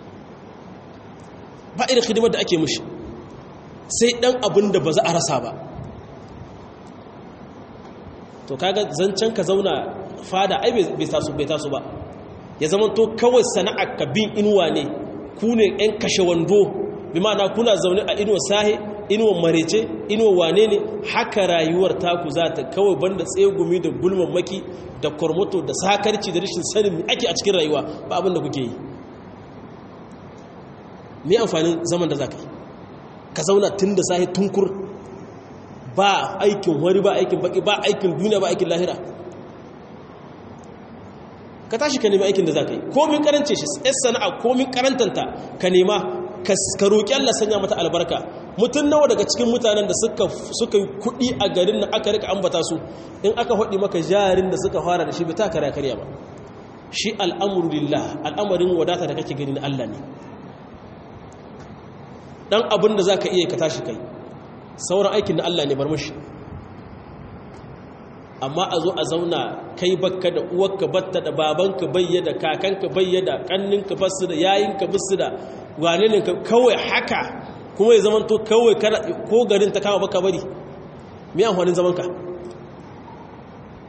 ba irin hidimar da ake mushi sai ɗan abin da ba za a rasa ba to kaga zancen ka zauna fada ai bai taso ba ya zama to kawai sana'ar ka bin inuwa ne ku ne 'yan kashe wando bi ma'ana kuna zaune a inuwa sahe inuwa marece inuwa wane ne haka rayuwar taku za ta kawai banda tsegumi da gulman maki da kormoto da sakarci da rashin sanin ake a cikin rayuwa ba abin da kuke yi me amfanin zaman da za ka yi ka zauna tun da sahe tunkur ba aikin wari ba aikin baki ba aikin duniya ba aikin lahira ka tashi ka nemi aikin da za ka yi komin karance shi yan sana'a komin karantanta ka nema ka roƙi Allah sanya mata albarka mutum nawa daga cikin mutanen da suka yi kuɗi a garin da aka rika ambata su in aka haɗi maka jarin da suka fara da shi bita kare karya ba shi al'amuru lillah al'amarin wadata da kake gani na Allah ne dan abin da za ka iya ka tashi kai sauran aikin na Allah ne bar mashi amma a zo a zauna kai bakka da uwarka batta da babanka bayyada kakanka bayyada kanninka basu da yayinka basu da wane ne kawai haka kuma ya zama to kawai ko garin ta kama baka bari me amfanin zaman ka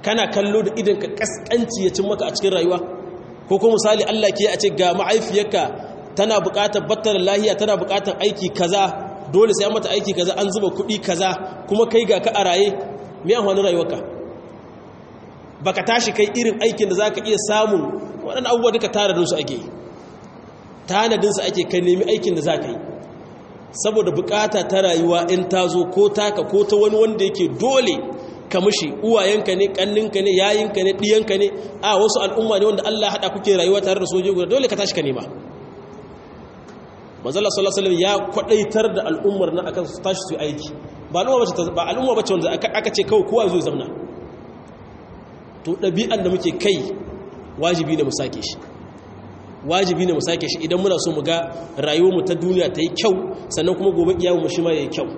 kana kallo da idan ka kaskanci ya cin maka a cikin rayuwa ko kuma misali Allah ke a ce ga ma'aifiyarka tana buƙatar battar lahiya tana buƙatar aiki kaza dole sai an mata aiki kaza an zuba kuɗi kaza kuma kai ga ka a raye me amfani rayuwarka baka tashi kai irin aikin da zaka iya samun waɗannan abubuwa duka tanadin su ake tanadin su ake kai nemi aikin da zaka yi saboda bukata ta rayuwa in ta zo ko taka ko ta wani wanda yake dole ka mushi uwayenka ne kanninka ne yayinka ne diyanka ne a wasu al'umma ne wanda Allah hada kuke rayuwa tare da soje guda dole ka tashi ka nema manzala sallallahu alaihi wasallam ya kwadaitar da al'ummar nan akan su tashi su aiki ba al'umma bace ba al'umma bace wanda aka ce kawai kowa zai zauna to dabi'an da muke kai wajibi ne mu sake shi wajibi ne mu sake shi idan muna so mu ga rayuwarmu ta duniya ta yi kyau sannan kuma gobe kiyamu mu shi ma yayi kyau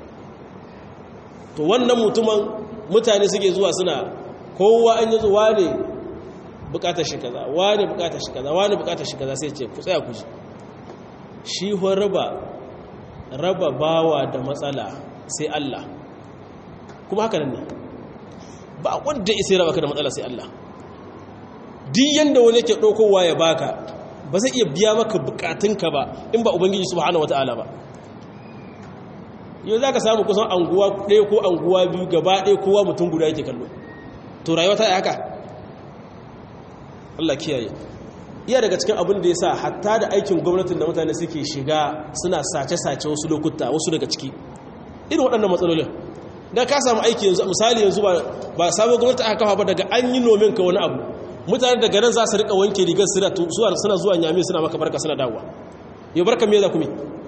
to wannan mutumin mutane suke zuwa suna kowa an yi zuwa ne bukatar shi kaza wane bukatar shi kaza wane bukatar shi kaza sai ce ku tsaya ku ji shi ho raba raba bawa da matsala sai Allah kuma haka nan ne ba wanda isa raba ka da matsala sai Allah duk yanda wani ke ɗaukowa ya baka ba zai iya biya maka bukatunka ba in ba ubangiji subhanahu wataala ba yau za ka samu kusan anguwa ɗaya ko anguwa biyu gaba ɗaya kowa mutum guda yake kallo to rayuwa ta yi haka Allah kiyaye iya daga cikin abin da ya sa hatta da aikin gwamnatin da mutane suke shiga suna sace-sace wasu lokuta wasu daga ciki irin waɗannan matsalolin da ka samu aiki yanzu misali yanzu ba sabon gwamnati aka kafa ba daga an yi nomin ka wani abu mutane daga nan za su rika wanke rigar suna zuwa nyami suna maka barka suna dawowa yau barka me za ku mi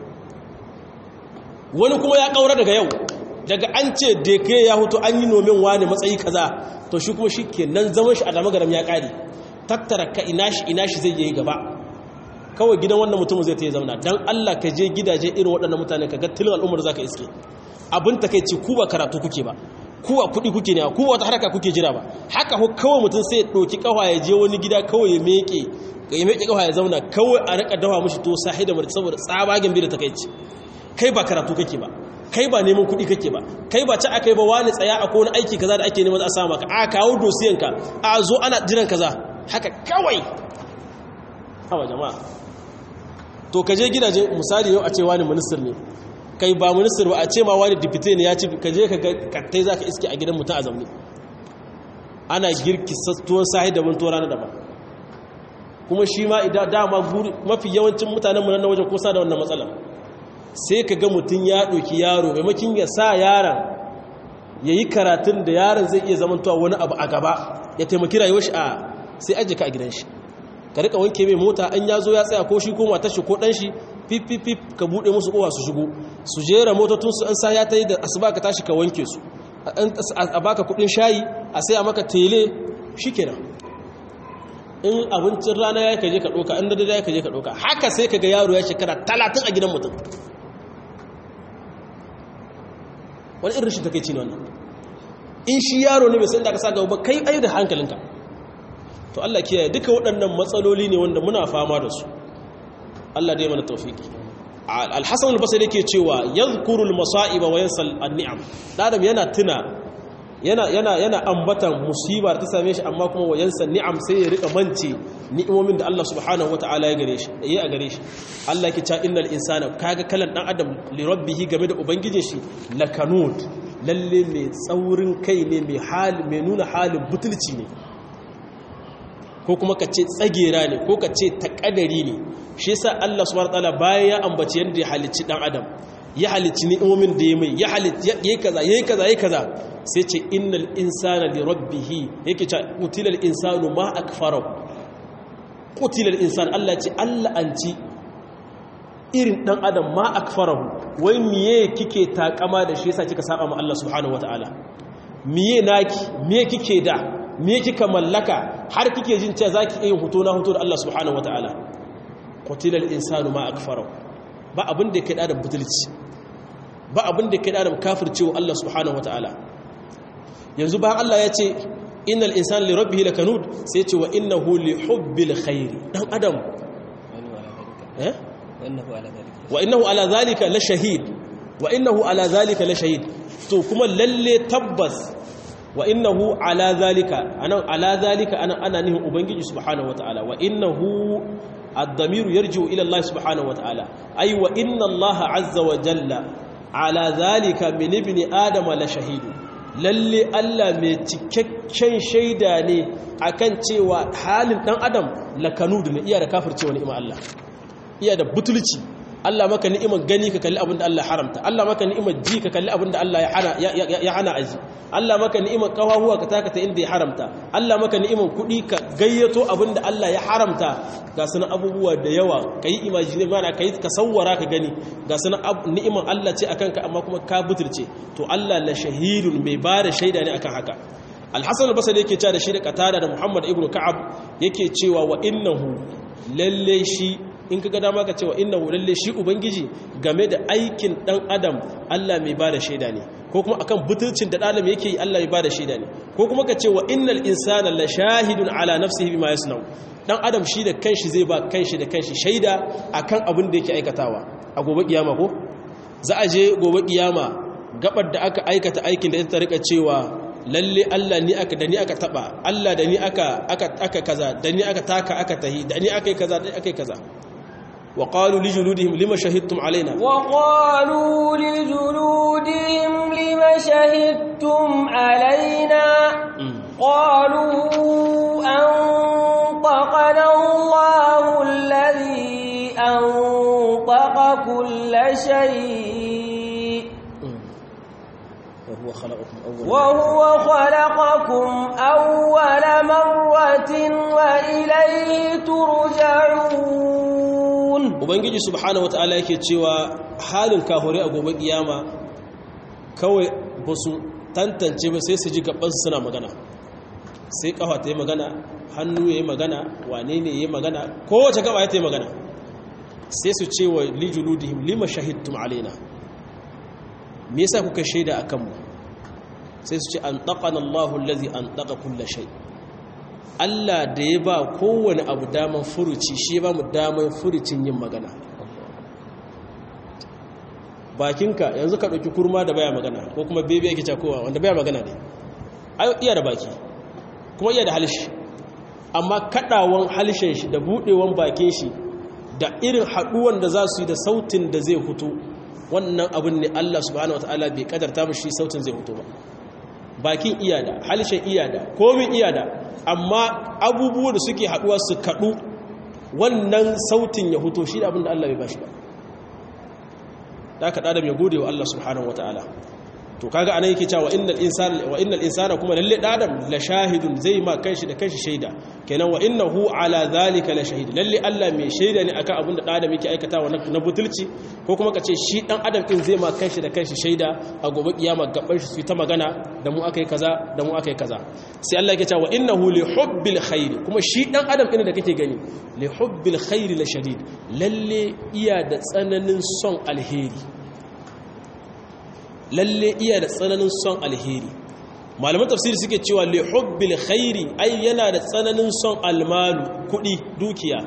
wani kuma ya kaura daga yau daga an ce da ke ya hutu an yi nomin wani matsayi kaza to shi kuma shi ke nan zaman shi a damagaram ya ƙari tattara ka ina shi ina shi zai yi gaba kawai gidan wannan mutum zai ta yi zauna don allah ka je gidaje irin waɗannan mutane ka ga tilin al'ummar za ka iske abin ta kai ce ku ba karatu kuke ba kuwa kuɗi kuke ne kuwa wata haraka kuke jira ba haka ko kawai mutum sai ya ɗauki ƙawa ya je wani gida kawai ya meke ya meke ƙawa ya zauna kawai a rika dawa mushi to sahi da murci saboda tsabagen bi da ta kai ci kai ba karatu kake ba kai ba neman kuɗi kake ba kai ba ci aka yi ba wani tsaya a kowane aiki kaza da ake neman a samu maka a kawo dosiyanka a zo ana jiran kaza haka kawai hawa jama'a to ka je gidaje misali yau a ce wani minister ne kai ba minister ba a ce ma wani dipite ne ya ci ka je ka kattai za ka iske a gidan mutum a zamani ana girki tuwon sahi daban tuwon rana daban kuma shi ma idan dama mafi yawancin mutanen mu na wajen kusa da wannan matsalar sai ka ga mutum ya ɗauki yaro maimakin ya sa yaron ya yi karatun da yaron zai iya zamantowa wani abu a gaba ya taimaki rayuwar shi a sai ajiye ka a gidan shi ka rika wanke mai mota an ya zo ya tsaya ko shi ko matar shi ko ɗan shi fififif ka buɗe musu kowa su shigo su jera motocinsu an sa ya ta yi da asuba ka tashi ka wanke su a baka kuɗin shayi a sai a maka tele shi kenan in abincin rana ya kaje ka ɗoka in da ya kaje ka ɗoka haka sai ka ga yaro ya shekara talatin a gidan mutum wani irin shi take ci ne wannan in shi yaro ne bai san da ka sa gaba ba kai ayi da hankalinka to Allah kiyaye duka waɗannan matsaloli ne wanda muna fama da su Allah dai mana tawfiki al-Hasan al-Basri yake cewa yadhkuru al-masa'iba wa yansa an-ni'am adam yana tuna yana yana yana ambatan musiba da ta same shi amma kuma wa yansa ni'am sai ya rika mance ni'imomin da Allah subhanahu wata'ala ya gare shi yayi a gare shi Allah yake cewa innal insana kaga kalan dan adam li rabbihi game da ubangijin shi lakanut lalle mai tsaurin kai ne mai hali mai nuna halin butulci ne ko kuma ka ce tsagera ne ko ka ce takadari ne shi yasa Allah subhanahu wataala bayan ya ambaci yanda ya halicci dan adam ya halicci ni'imomin da ya mai ya halicci yayi kaza yayi kaza yayi kaza sai ce innal insana li rabbih yake ce qutilal insanu ma akfara qutilal insan Allah ce Allah anci irin dan adam ma akfarahu wai miye kike takama da shi yasa kika saba ma Allah subhanahu wataala miye naki miye kike da miye kika mallaka har kike jin cewa zaki yin huto na huto da Allah subhanahu wataala qutilal insanu ma akfarahu ba abin da yake da butulci ba abin da yake da kafircewa Allah subhanahu wataala yanzu ba Allah ya ce innal insana li rabbihi lakanud sai ce wa innahu li hubbil khair dan adam eh wa innahu ala zalika la shahid wa innahu ala zalika la shahid to kuma lalle tabbas wa innahu ala zalika anan ala zalika ana ana nihin ubangiji subhanahu wataala wa innahu ad-damiru yarji'u ila Allah subhanahu wataala ay wa inna Allah azza wa jalla ala zalika min ibni adama la shahidu lalle Allah mai cikakken shaida ne akan cewa halin dan adam lakanud ne iya da kafircewa ni'ima Allah iya da butulci Allah maka ni'imar gani ka kalli abin da Allah haramta Allah maka ni'imar ji ka kalli abin da Allah ya hana ya hana aji Allah maka ni'imar kawahuwa ka taka ta inda ya haramta Allah maka ni'imar kuɗi ka gayyato abin da Allah ya haramta ga sunan abubuwa da yawa kai imagine mana kai ka sawwara ka gani ga sunan ni'imar Allah ce akan ka amma kuma ka butulce to Allah la shahidun mai bada shaida ne akan haka Al-Hasan al-Basri yake cewa da shi da Qatada da Muhammad ibn Ka'ab yake cewa wa innahu lalle shi in ka ga dama ka cewa inna lalle shi ubangiji game da aikin dan adam Allah mai bada shaida ne ko kuma akan butulcin da adam yake yi Allah mai bada shaida ne ko kuma ka ce wa innal insana la shahidun ala nafsihi bima yasnau dan adam shi da kanshi zai ba kanshi da kanshi shaida akan abin da yake aikatawa a gobe kiyama ko za a je gobe kiyama gabar da aka aikata aikin da ita rika cewa lalle Allah ni aka da ni aka taba Allah da ni aka aka aka kaza da ni aka taka aka tahi da ni aka yi kaza da aka yi kaza وقالوا لجلودهم لما شهدتم علينا وقالوا لجلودهم لما شهدتم علينا قالوا أنطقنا الله الذي أنطق كل شيء وهو خلقكم أول وهو خلقكم أول مرة وإليه ترجعون ubangiji subhanahu wataala yake cewa halin kahore a gobe kiyama kawai ba su tantance ba sai su ji gaban suna magana sai kafa ta yi magana hannu ya yi magana wane ne ya yi magana kowace gaba ya ta yi magana sai su ce wa lijuludihim lima shahidtum alaina me yasa kuka shaida a kanmu sai su ce an taƙana Allahu lazi an taƙa kulla shai Allah da ya ba kowane abu daman furuci shi ba mu daman furucin yin magana bakinka yanzu ka ɗauki kurma da baya magana ko kuma bebe yake cakowa wanda baya magana ne iya da baki kuma iya da halishi amma kaɗawan halishin shi da buɗewan bakin shi da irin haɗuwan da za su yi da sautin da zai hutu wannan abin ne Allah subhanahu wataala bai kadarta shi sautin zai hutu ba bakin iyada halishin iyada komin iyada amma abubuwa da suke haduwa su kadu wannan sautin ya huto shi da abinda Allah bai bashi ba da aka ɗada mai gode wa Allah subhanahu wataala to kaga anan yake cewa innal insana wa innal insana kuma lalle adam la shahidun zai ma kanshi da kanshi shaida kenan wa innahu ala zalika la shahid lalle Allah mai shaida ne akan abin da adam yake aikatawa na butulci ko kuma kace shi dan adam din zai ma kanshi da kanshi shaida a gobe kiyama gaban shi su ta magana da mu akai kaza da mu akai kaza sai Allah yake cewa wa innahu li hubbil khair kuma shi dan adam din da kake gani li hubbil khair la shadid lalle iya da tsananin son alheri lalle iya da tsananin son alheri malaman tafsiri suke cewa li hubbil khairi ai yana da tsananin son almalu kudi dukiya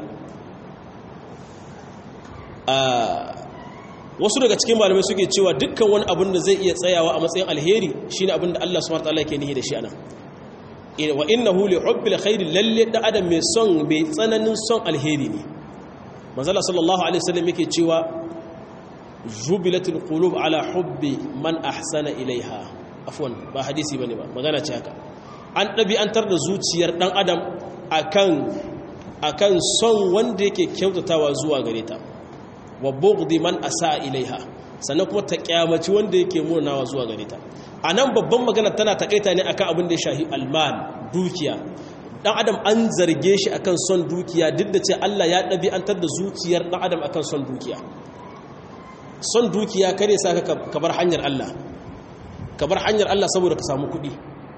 wasu daga cikin malamai suke cewa dukkan wani abin da zai iya tsayawa a matsayin alheri shine abin da Allah subhanahu wataala yake nihi da shi anan wa innahu li hubbil khairi lalle da adam mai son mai tsananin son alheri ne manzo sallallahu alaihi wasallam yake cewa jubilatul qulub ala hubbi man ahsana ilaiha afwan ba hadisi bane ba magana ce haka an dabi'antar da zuciyar dan adam akan akan son wanda yake kyautatawa zuwa gare ta wa bughdi man asaa ilaiha sannan kuma ta kyamaci wanda yake murnawa zuwa gare ta anan babban magana tana takaita ne akan abin da ya shahi almal dukiya dan adam an zarge shi akan son dukiya duk da ce Allah ya dabi'antar da zuciyar dan adam akan son dukiya son dukiya kare sa ka bar hanyar Allah ka bar hanyar Allah saboda ka samu kuɗi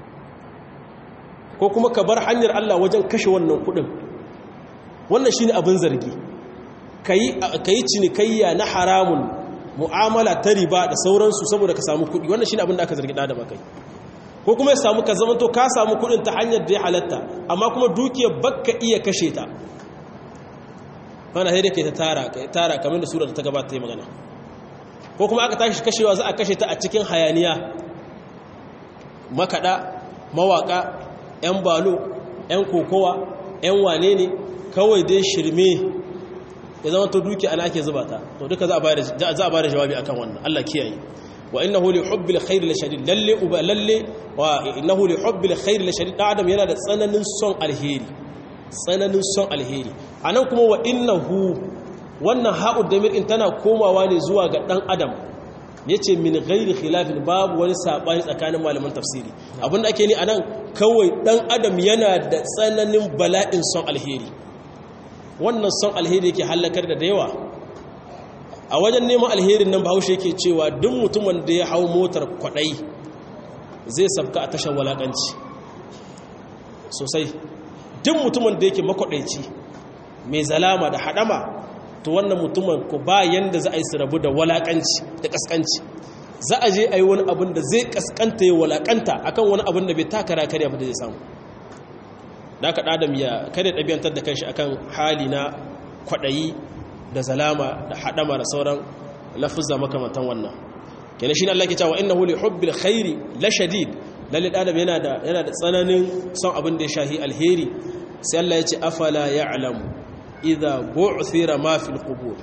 ko kuma ka bar hanyar Allah wajen kashe wannan kuɗin wannan shine abin zargi kayi cinikayya na haramun mu'amala ta riba da sauransu saboda ka samu kuɗi wannan shine abin da aka zargi da kai ko kuma ya samu ka zamanto ka samu kuɗin ta hanyar da ya halatta amma kuma dukiyar bakka iya kashe ta mana sai dai kai ta tara tara kamar da sura ta gabata ta yi magana ko kuma aka tashi kashewa za a kashe ta a cikin hayaniya makada mawaka 'yan balo 'yan kokowa 'yan wane ne kawai dai shirme ya zama to duki ana ake zuba ta to duka za a ba da jawabi akan wannan Allah kiyaye wa innahu li hubbil khair la shadid lalle uba lalle wa innahu li hubbil khair la shadid adam yana da tsananin son alheri tsananin son alheri anan kuma wa innahu wannan ha'ud damir in tana komawa ne zuwa ga dan adam yace min ghairi khilafin babu wani sabani tsakanin malaman tafsiri abinda ake ni anan kawai dan adam yana da tsananin bala'in son alheri wannan son alheri yake halakar da yawa a wajen neman alherin nan bahaushe yake cewa duk mutumin da ya hau motar kwadai zai sabka a tashar walakanci sosai duk mutumin da yake makwadaici mai zalama da hadama to wannan mutumin ku ba yanda za a yi su rabu da walakanci da kaskanci za a je a yi wani abin da zai kaskanta ya walakanta akan wani abin da bai takara karya ba da zai samu da aka ɗadam ya kada ɗabi'antar da kanshi akan hali na kwaɗayi da zalama da haɗama da sauran lafuzza makamantan wannan kenan shi ne Allah ke cewa innahu li hubbil khairi la shadid lalle ɗadam yana da yana da tsananin son abin da ya shahi alheri sai Allah ya ce afala ya'lamu idza bu'thira ma fil qubur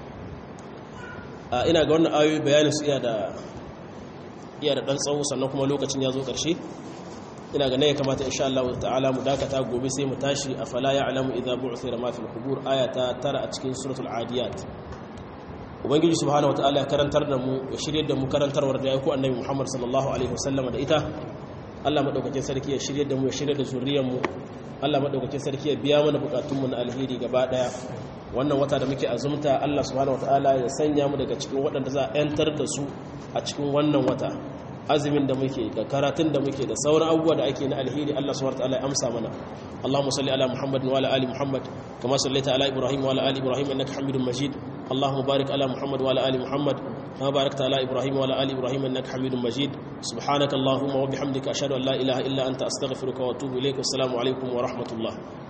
ina ga wannan ayoyi bayanin su iya da iya da dan tsawo sannan kuma lokacin ya zo ƙarshe ina ga ne ya kamata insha Allah ta'ala mu dakata gobe sai mu tashi a fala ya'lamu idza bu'thira ma fil qubur ayata tara a cikin suratul adiyat ubangiji subhanahu wataala ya karantar da mu ya shirye da mu karantarwar da ya ku annabi Muhammad sallallahu alaihi wasallam da ita Allah madaukakin sarki ya shirye da mu ya shirye da zuriyar mu Allah madaukakin sarki ya biya mana bukatun mu na alheri gaba daya wannan wata da muke azumta Allah subhanahu wataala ya sanya mu daga cikin waɗanda za a yantar da su a cikin wannan wata azumin da muke da karatun da muke da sauran abubuwa da ake na alheri Allah subhanahu wataala ya amsa mana Allahumma salli ala Muhammad wa ala ali Muhammad kama sallaita ala Ibrahim wa ala ali Ibrahim innaka Hamidum Majid Allahumma barik ala Muhammad wa ala ali Muhammad kama barakta ala Ibrahim wa ala ali Ibrahim innaka Hamidum Majid subhanaka Allahumma wa bihamdika ashhadu an la ilaha illa anta astaghfiruka wa atubu ilayk assalamu alaikum wa rahmatullah